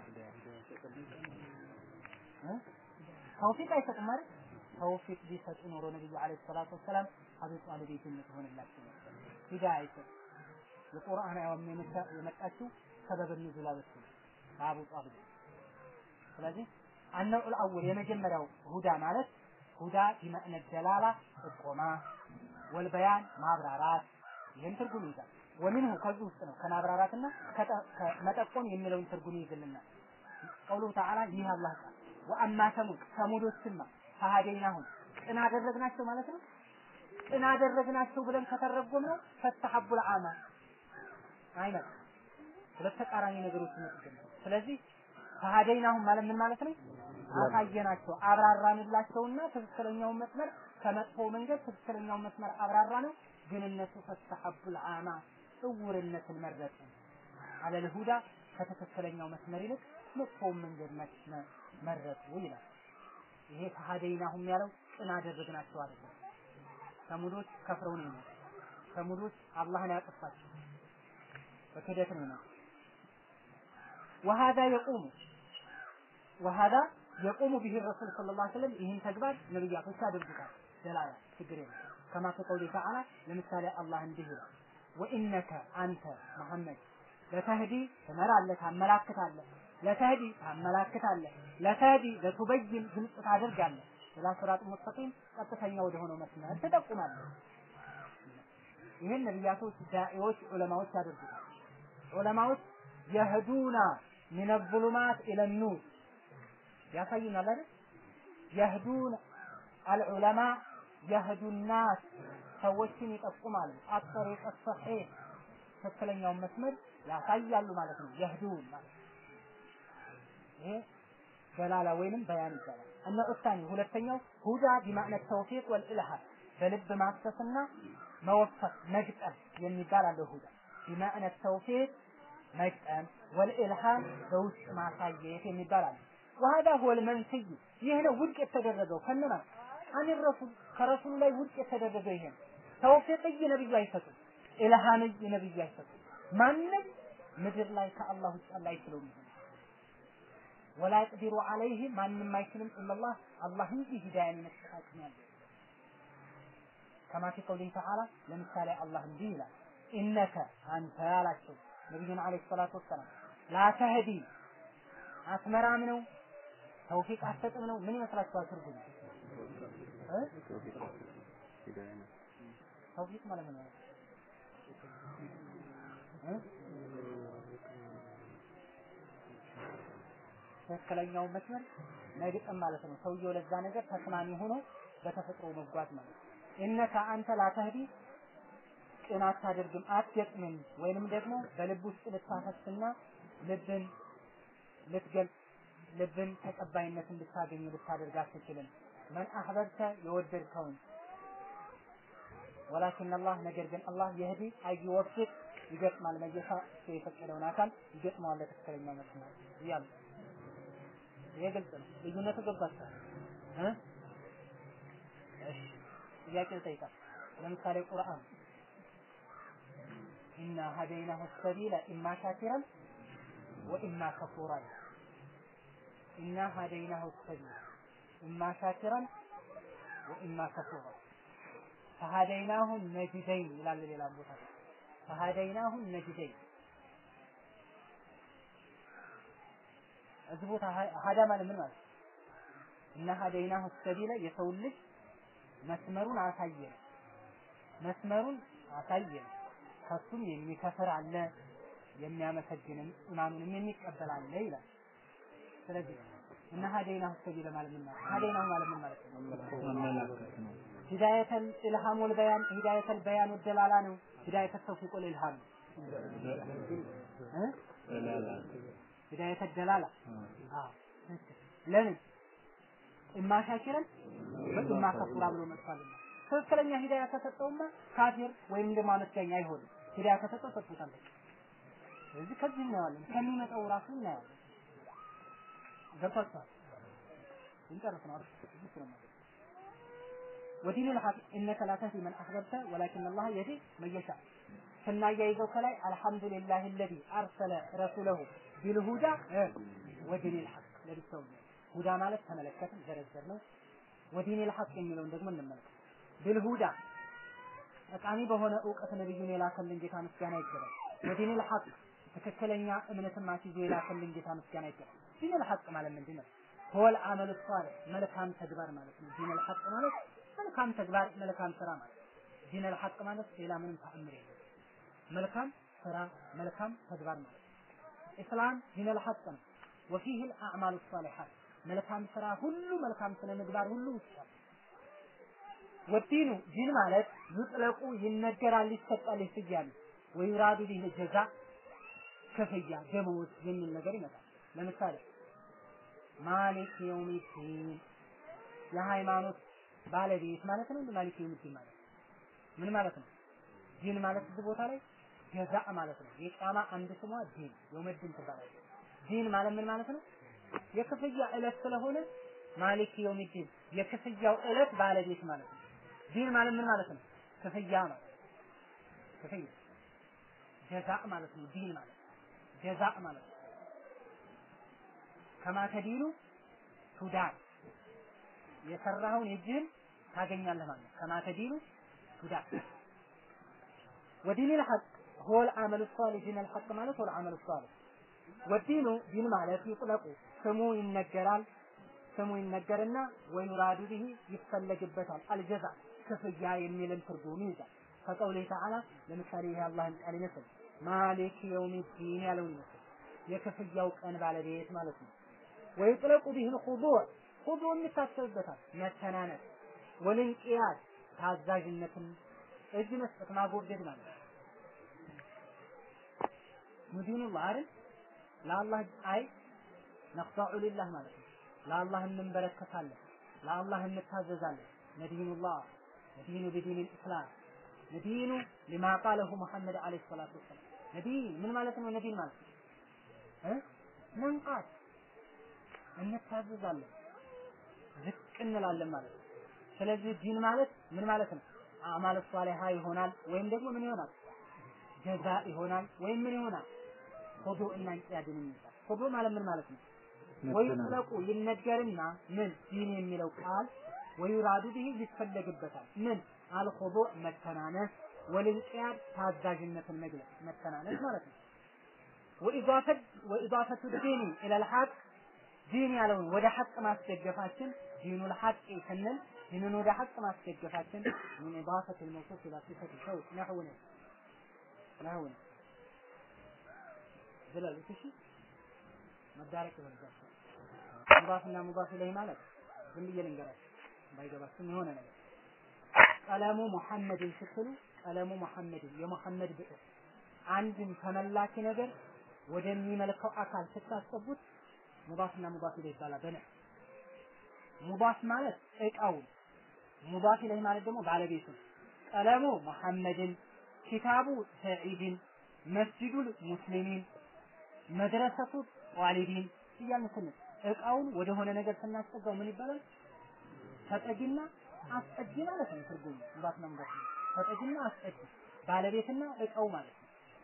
B: ተውፊቅ አይሰጥም ማለት ተውፊቅ ቢሰጡ ኖሮ ነብዩ አለይሂ ሰላቱ ወሰላም አቡ ጣሊብ ጀነት ሆነላቸው ነበር። ሂዳያ አይሰጥ የቁርአን አያም የመጣችው ሰበብ ንዙላ በሱ አቡ ጣሊብ ስለዚህ አነው አልአወል የመጀመሪያው ሁዳ ማለት ሁዳ ቢመዕነ ደላላ ጥቆማ ወልበያን ማብራራት ይህን ትርጉም ይዛል። ወሚንሁ ከዚህ ውስጥ ነው ከማብራራትና ከመጠቆም የሚለውን ትርጉም ይዝልናል። ቀውሉ ተዓላ ይህ አላህ ቃል ወአማ ሰሙድ ሰሙዶችማ ፈሃደይናሁም ቅን አደረግናቸው ማለት ነው። ቅን አደረግናቸው ብለን ከተረጎም ነው ፈተሐቡል አማ አይነት ሁለት ተቃራኒ ነገሮች ይመጡብናል። ስለዚህ ፈሃደይናሁም ማለት ምን ማለት ነው? አሳየናቸው፣ አብራራንላቸውና ትክክለኛውን መስመር ከመጥፎ መንገድ ትክክለኛውን መስመር አብራራ ነው። ግን እነሱ ፈተሐቡል አማ እውርነትን መረጡ። አለል ሁዳ ከትክክለኛው መስመር ይልቅ መጥፎውን መንገድ መረጡ ይላል። ይሄ ፈሃደይናሁም ያለው ቅን አደረግናቸው አይደለም። ሰሙዶች ከፍረው ነው የሞቱት። ሰሙዶች አላህን ያጠፋቸው በክደት ነው የሞቱት። وهذا يقوم وهذا يقوم به الرسول صلى الله عليه وسلم ይህን ተግባር ነብያቶች ያደርጉታል። ደላላ ችግር የለም። ከማ ከቀውሊ ተዓላ ለምሳሌ አላህ እንዲህ ይላል ወኢነከ አንተ መሐመድ ለተህዲ ትመራለህ፣ ታመላክታለህ ለተህዲ ታመላክታለህ፣ ለተህዲ ለቱበይን ግልጽ ታደርጋለህ፣ ኢላ ሲራጥ ሙስተቂም ቀጥተኛ ወደ ሆነው መስመር ትጠቁማለህ። ይህን ነቢያቶች፣ ዳዒዎች፣ ዑለማዎች ያደርጉታል። ዑለማዎች የህዱና ሚነ ዙሉማት ኢለ ኑር ያሳዩናል አይደል? የህዱን አልዑለማ የህዱናት ሰዎችን ይጠቁማሉ። አጠሪቀ ሰሒህ ትክክለኛውን መስመር ያሳያሉ ማለት ነው። የህዱን ማለት ይሄ ደላላ ወይንም በያን ይባላል። እነ ኡሳኒ ሁለተኛው ሁዳ ቢማዕነ ተውፊቅ ወልኢልሃም በልብ ማሰስና መወፈቅ መግጠም የሚባል አለው። ሁዳ ቢማዕነ ተውፊቅ መግጠም ወልኢልሃም በውስጥ ማሳየት የሚባል አለ። ወሀዳ ሁወል መንስይ ይህ ነው ውድቅ የተደረገው ከነማ አን ረሱል ከረሱሉ ላይ ውድቅ የተደረገው ይሄ ነው። ተውፊቅይ ነብዩ አይሰጡም። ኢልሃምይ ነብዩ አይሰጡም። ማንም ምድር ላይ ከአላህ ውጭ አላህ አይችለውም። ወላ ይቅዲሩ አለይህ ማንም አይችልም ኢላላህ አላህ እንጂ ሂዳያን መስጠት ያለው ከማ ፊ ቀውሊህ ተዓላ ለምሳሌ አላህ እንዲህ ይላል ኢነከ አንተ ያላቸው ነቢዩን አለይሂ ሰላቱ ወሰላም ላተህዲ አትመራም ነው ተውፊቅ አትሰጥም ነው ምን ይመስላችኋል ትርጉሙ እ ተውፊቅ ማለት ምን ማለት እ ትክክለኛውን መስመር መግጠም ማለት ነው። ሰውየው ለዛ ነገር ተስማሚ ሆኖ በተፈጥሮ መጓዝ ማለት ነው። እነከ አንተ ላተህዲ ቅን አታደርግም አትገጥምም፣ ወይንም ደግሞ በልብ ውስጥ ልታፈስና ልብን ልትገልጽ ልብን ተቀባይነት እንድታገኝ ልታደርግ አትችልም። መን አህበብተ የወደድከውን ወላኪን አላህ ነገር ግን አላህ የህዲ አይወፍቅ ይገጥማል መየሻ እሱ የፈቀደውን አካል ይገጥመዋል ለትክክለኛ መስመር እያሉ ይሄ ግልጽ ነው። ልዩነቱ ገብቷችኋል እ እሺ ጥያቄ ልጠይቃል። ለምሳሌ ቁርአን ኢና ሀደይናሁ ሰቢለ ኢማ ሻኪረን ወኢማ ከፉራ ኢና ሀደይናሁ ሰቢለ ኢማ ሻኪረን ወኢማ ከፉራ ፈሀደይናሁ ነጅደይን ይላል ሌላ ቦታ ፈሀደይናሁ ነጅደይን እዚህ ቦታ ሀዳ ማለት ምን ማለት እና ሀደይናሁ ሰቢለ የሰው ልጅ መስመሩን አሳየን መስመሩን አሳየን ከሱም የሚከፍር አለ የሚያመሰግንም ኢማኑንም የሚቀበል አለ ይላል ስለዚህ እና ሀደይናሁ ሰቢለ ማለት ምን ማለት ሀደይናሁ ማለት ምን ማለት ነው ሂዳየተል ኢልሃም ወል በያን ሂዳየተል በያን ወደላላ ነው ሂዳየተል ተውፊቅ ወል ኢልሃም እ ሂዳየተ ደላላ አዎ ለምን እማ ሻኪረን ወኢማ ከፉራ ብሎ መጥቷልና ትክክለኛ ሂዳያ ከሰጠውማ ካፊር ወይም ደግሞ አመስጋኝ አይሆንም ሂዳያ ከሰጠው ሰጥቶታል ስለዚህ ከዚህ እናየዋለን ከሚመጣው ራሱ እናየዋለን ገብቷችኋል እንጨርስ ነው አይደል ودين الحق إنك لا تهدي من أحببت ولكن الله يهدي من يشاء ስናያይዘው ከላይ አልሐምዱሊላህ الذي أرسل رسوله ቢልሁዳ ወዲኒል ሐቅ ለብሰው ሁዳ ማለት ተመለከትን ዘረዘር ነው። ወዲኒል ሐቅ የሚለውን ደግሞ እንመለከት። ቢልሁዳ ጠቃሚ በሆነ እውቀት ነብዩን የላከልን ጌታ ምስጋና ይገባል። ወዲኒል ሐቅ ትክክለኛ እምነትን ማስይዞ የላከልን ጌታ ምስጋና ይገባል። ዲኒል ሐቅ ማለት ምንድን ነው? ሆል አመል ሷሊህ መልካም ተግባር ማለት ነው። ዲኒል ሐቅ ማለት መልካም ተግባር መልካም ስራ ማለት ዲኒል ሐቅ ማለት ሌላ ምንም ተአምር የለም። መልካም ስራ መልካም ተግባር ማለት ኢስላም ዲነል ሐቅ ነው። ወፊህ አልአዕማሉ ሷሊሐት መልካም ስራ ሁሉ መልካም ስነ ምግባር ሁሉ ይቻላል። ወዲኑ ዲን ማለት ይጥለቁ ይነገራል፣ ይሰጣል፣ ይስያል ወይራዱ ቢህ ጀዛ ክፍያ ደመወዝ የሚል ነገር ይመጣል። ለምሳሌ ማሊክ የውሚዲን የሃይማኖት ባለቤት ማለት ነው። ማሊክ የውሚዲን ማለት ምን ማለት ነው? ዲን ማለት እዚህ ቦታ ላይ ጀዛ ማለት ነው። የቂያማ አንድ ስሟ ዲን የውመድን ትባላለች። ዲን ማለት ምን ማለት ነው? የክፍያ ዕለት ስለሆነ ማሊክ የውሚዲን የክፍያው ዕለት ባለቤት ማለት ነው። ዲን ማለት ምን ማለት ነው? ክፍያ ማለት ክፍያ ጀዛ ማለት ነው። ዲን ማለት ጀዛ ማለት ነው። ከማ ተዲኑ ቱዳን የሰራኸውን የእጅህን ታገኛለህ ማለት ነው። ከማ ተዲኑ ቱዳን ودين الحق هو العمل الصالح دين الحق ማለት هو العمل الصالح ወዲኑ ዲን ማለት ይጥለቁ ስሙ ይነገራል ስሙ ይነገርና ወይራዱ ቢሂ ይፈለግበታል አልጀዛ ክፍያ የሚልን ትርጉም ይይዛል ከቀውሊህ ተዓላ ለምሳሌ ይሄ አላህን ቃል ይመስል ማሊክ የውሚዲን ያለውን ይመስል የክፍያው ቀን ባለቤት ማለት ነው። ወይጥለቁ ቢህል ኹዱዕ ኹዱዕ የሚታሰብበታል መተናነስ ወልንቅያድ ታዛዥነትን እጅ መስጠት ማጎብደድ ማለት ነው። ሙዲኑላህ አይደል ለአላህ አይ ነኽዳዑ ሊላህ ማለት ነው። ለአላህ እንንበረከካለን፣ ለአላህ እንታዘዛለን። ነዲኑላህ ነዲኑ ቢዲን ልእስላም ነዲኑ ሊማ ቃለሁ ሙሐመድ ዓለይሂ ሰላቱ ወሰላም ነዲን ምን ማለት ነው? ነዲን ማለት እ መንቃት እንታዘዛለን፣ ዝቅ እንላለን ማለት ነው። ስለዚህ ዲን ማለት ምን ማለት ነው? አማል ሷሊሃ ይሆናል ወይም ደግሞ ምን ይሆናል? ጀዛ ይሆናል ወይም ምን ይሆናል? ኹዱ እና እንቅያድን የሚባል ኹዱ ማለት ምን ማለት ነው? ወይ ጥለቁ ይነገርና ምን ዲን የሚለው ቃል ወይራዱ ቢሂ ይፈለግበታል። ምን አልኹዱ መተናነስ ወልንቅያድ ታዛዥነትን መግለጽ መተናነስ ማለት ነው። ወኢዳፈት ወኢዳፈቱ ዲኒ ኢለል ሐቅ ዲን ያለውን ወደ ሐቅ ማስደገፋችን ዲኑል ሐቅ ስንል ዲንን ወደ ሐቅ ማስደገፋችን ምን ኢዳፈት الموصوف الى صفه الشوق نحو نحو ዝለሉ እሺ መዳረቅ ይሆንባቸው ሙዳፍና ሙዳፍ ኢለይህ ማለት ዝም ብዬ ልንገራችሁ ባይገባችሁም የሆነ ነገር ቀለሙ ሙሐመድን ስትሉ ቀለሙ ሙሐመድን የሙሐመድ ብዕር አንድን ተመላኪ ነገር ወደሚመልከው አካል ስታስገቡት ሙዳፍና ሙዳፍ ኢለይህ ይባላል። በነ ሙዳፍ ማለት እቃው፣ ሙዳፍ ኢለይህ ማለት ደግሞ ባለቤቱ። ቀለሙ ሙሐመድን፣ ኪታቡ ሰዒድን፣ መስጂዱል ሙስሊሚን፣ መድረሰቱ ጧሊቢን እያልን ስንል እቃውን ወደሆነ ነገር ስናስጠጋው ምን ይባላል? ተጠጊና አስጠጊ ማለት ነው ትርጉሙ። ሙዳፍና ሙዳፍ ተጠጊና አስጠጊ ባለቤትና እቃው ማለት ነው።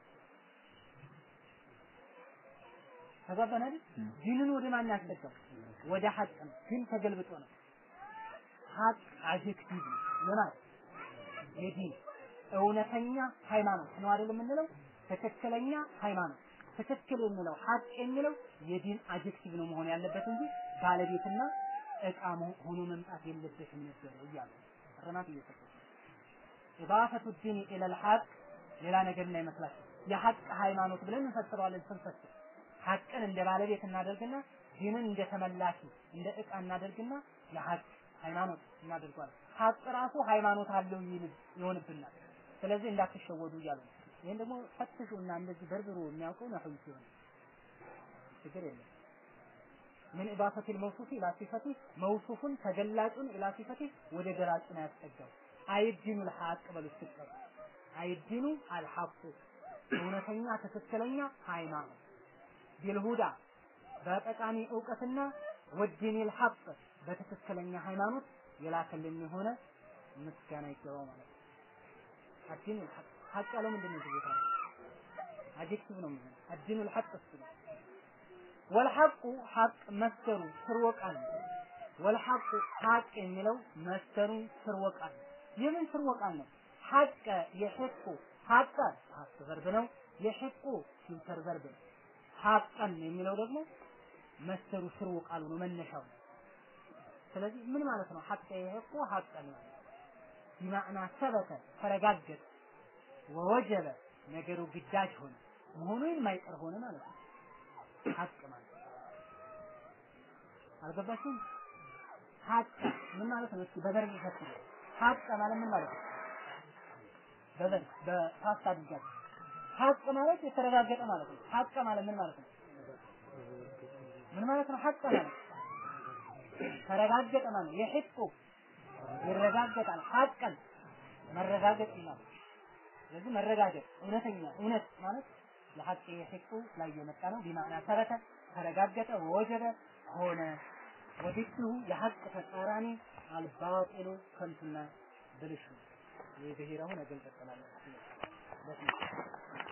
B: ተግባባን አይደል? ዲንን ወደ ማን ያስጠጋው? ወደ ሐቅ ነው። ግን ተገልብጦ ነው። ሐቅ አጀክቲቭ ነው። ለማለት የዲን እውነተኛ ሃይማኖት ነው አይደል የምንለው? ትክክለኛ ሃይማኖት ትክክል የሚለው ሐቅ የሚለው የዲን አጀክቲቭ ነው መሆን ያለበት እንጂ ባለቤትና እቃ ሆኖ መምጣት የለበትም ነበር እያሉ እርማት እየሰጡ ኢዳፈቱ ዲን ኢለል ሐቅ ሌላ ነገር እንዳይመስላችሁ የሐቅ ሃይማኖት ብለን እንፈስረዋለን ስንፈስር ሐቅን እንደ ባለቤት እናደርግና ዲንን እንደ ተመላኪ እንደ እቃ እናደርግና የሐቅ ሃይማኖት እናደርገዋለን። ሐቅ ራሱ ሃይማኖት አለው ይል ይሆንብናል። ስለዚህ እንዳትሸወዱ እያሉ ነው። ይህን ደግሞ ፈትሹና እንደዚህ በርብሮ የሚያውቀው ነህው ሲሆን ችግር የለም። ምን ኢዳፈቲል መውሱፊ ኢላ ሲፈቲ መውሱፉን ተገላጩን ኢላ ሲፈቲ ወደ ገላጩ ነው ያስጠጋው። አይዲኑል ሐቅ በሉ ስትጠሩ አይዲኑ አልሐቁ እውነተኛ ትክክለኛ ሃይማኖት ቢልሁዳ በጠቃሚ እውቀትና ወዲኒል ሐቅ በትክክለኛ ሃይማኖት የላከልን የሆነ ምስጋና ይገባው ማለት ነው። አዲኑል ሐቅ ሐቅ ያለው ምንድን ነው? ቦታ አጀክቲቭ ነው የሚሆነው። አዲኑል ሐቅ እሱ ነው። ወልሐቁ ሐቅ መስተሩ ስርወ ቃል ነው። ወልሐቁ ሐቅ የሚለው መስተሩ ስርወ ቃል ነው። የምን ስርወ ቃል ነው? ሐቀ የሕቁ ሐቀ ፓስት ቨርብ ነው። የሕቁ ፊውቸር ቨርብ ነው። ሐቀን የሚለው ደግሞ መስተሩ ስርወ ቃሉ ነው መነሻው። ስለዚህ ምን ማለት ነው? ሐቀ የሕቁ ሐቀን ማለት ቢማዕና ሰበተ ተረጋገጠ፣ ወወጀበ ነገሩ ግዳጅ ሆነ መሆኑ የማይቀር ሆነ ማለት ነው። ሐቅ ማለት አልገባችሁም? ሐቅ ምን ማለት ነው? እስኪ በበርግ ፈትኑ። ሐቅ ማለት ምን ማለት ነው? በበርግ በፓስት አድርጋችሁ ሐቅ ማለት የተረጋገጠ ማለት ነው። ሐቅ ማለት ምን ማለት ነው? ምን ማለት ነው? ሐቅ ማለት ተረጋገጠ ማለት የሕቁ ይረጋገጣል። ሐቀን መረጋገጥ ማለት ስለዚህ መረጋገጥ እውነተኛ እውነት ማለት ለሐቅ የሕቁ ላይ የመጣ ነው። ቢማዕና ሰበተ ተረጋገጠ፣ ወጀበ ሆነ። ወዲሁ የሐቅ ተቃራኒ አልባጢሉ ከንቱና ብልሹ ይህ ብሔራውን አገልጠጠናል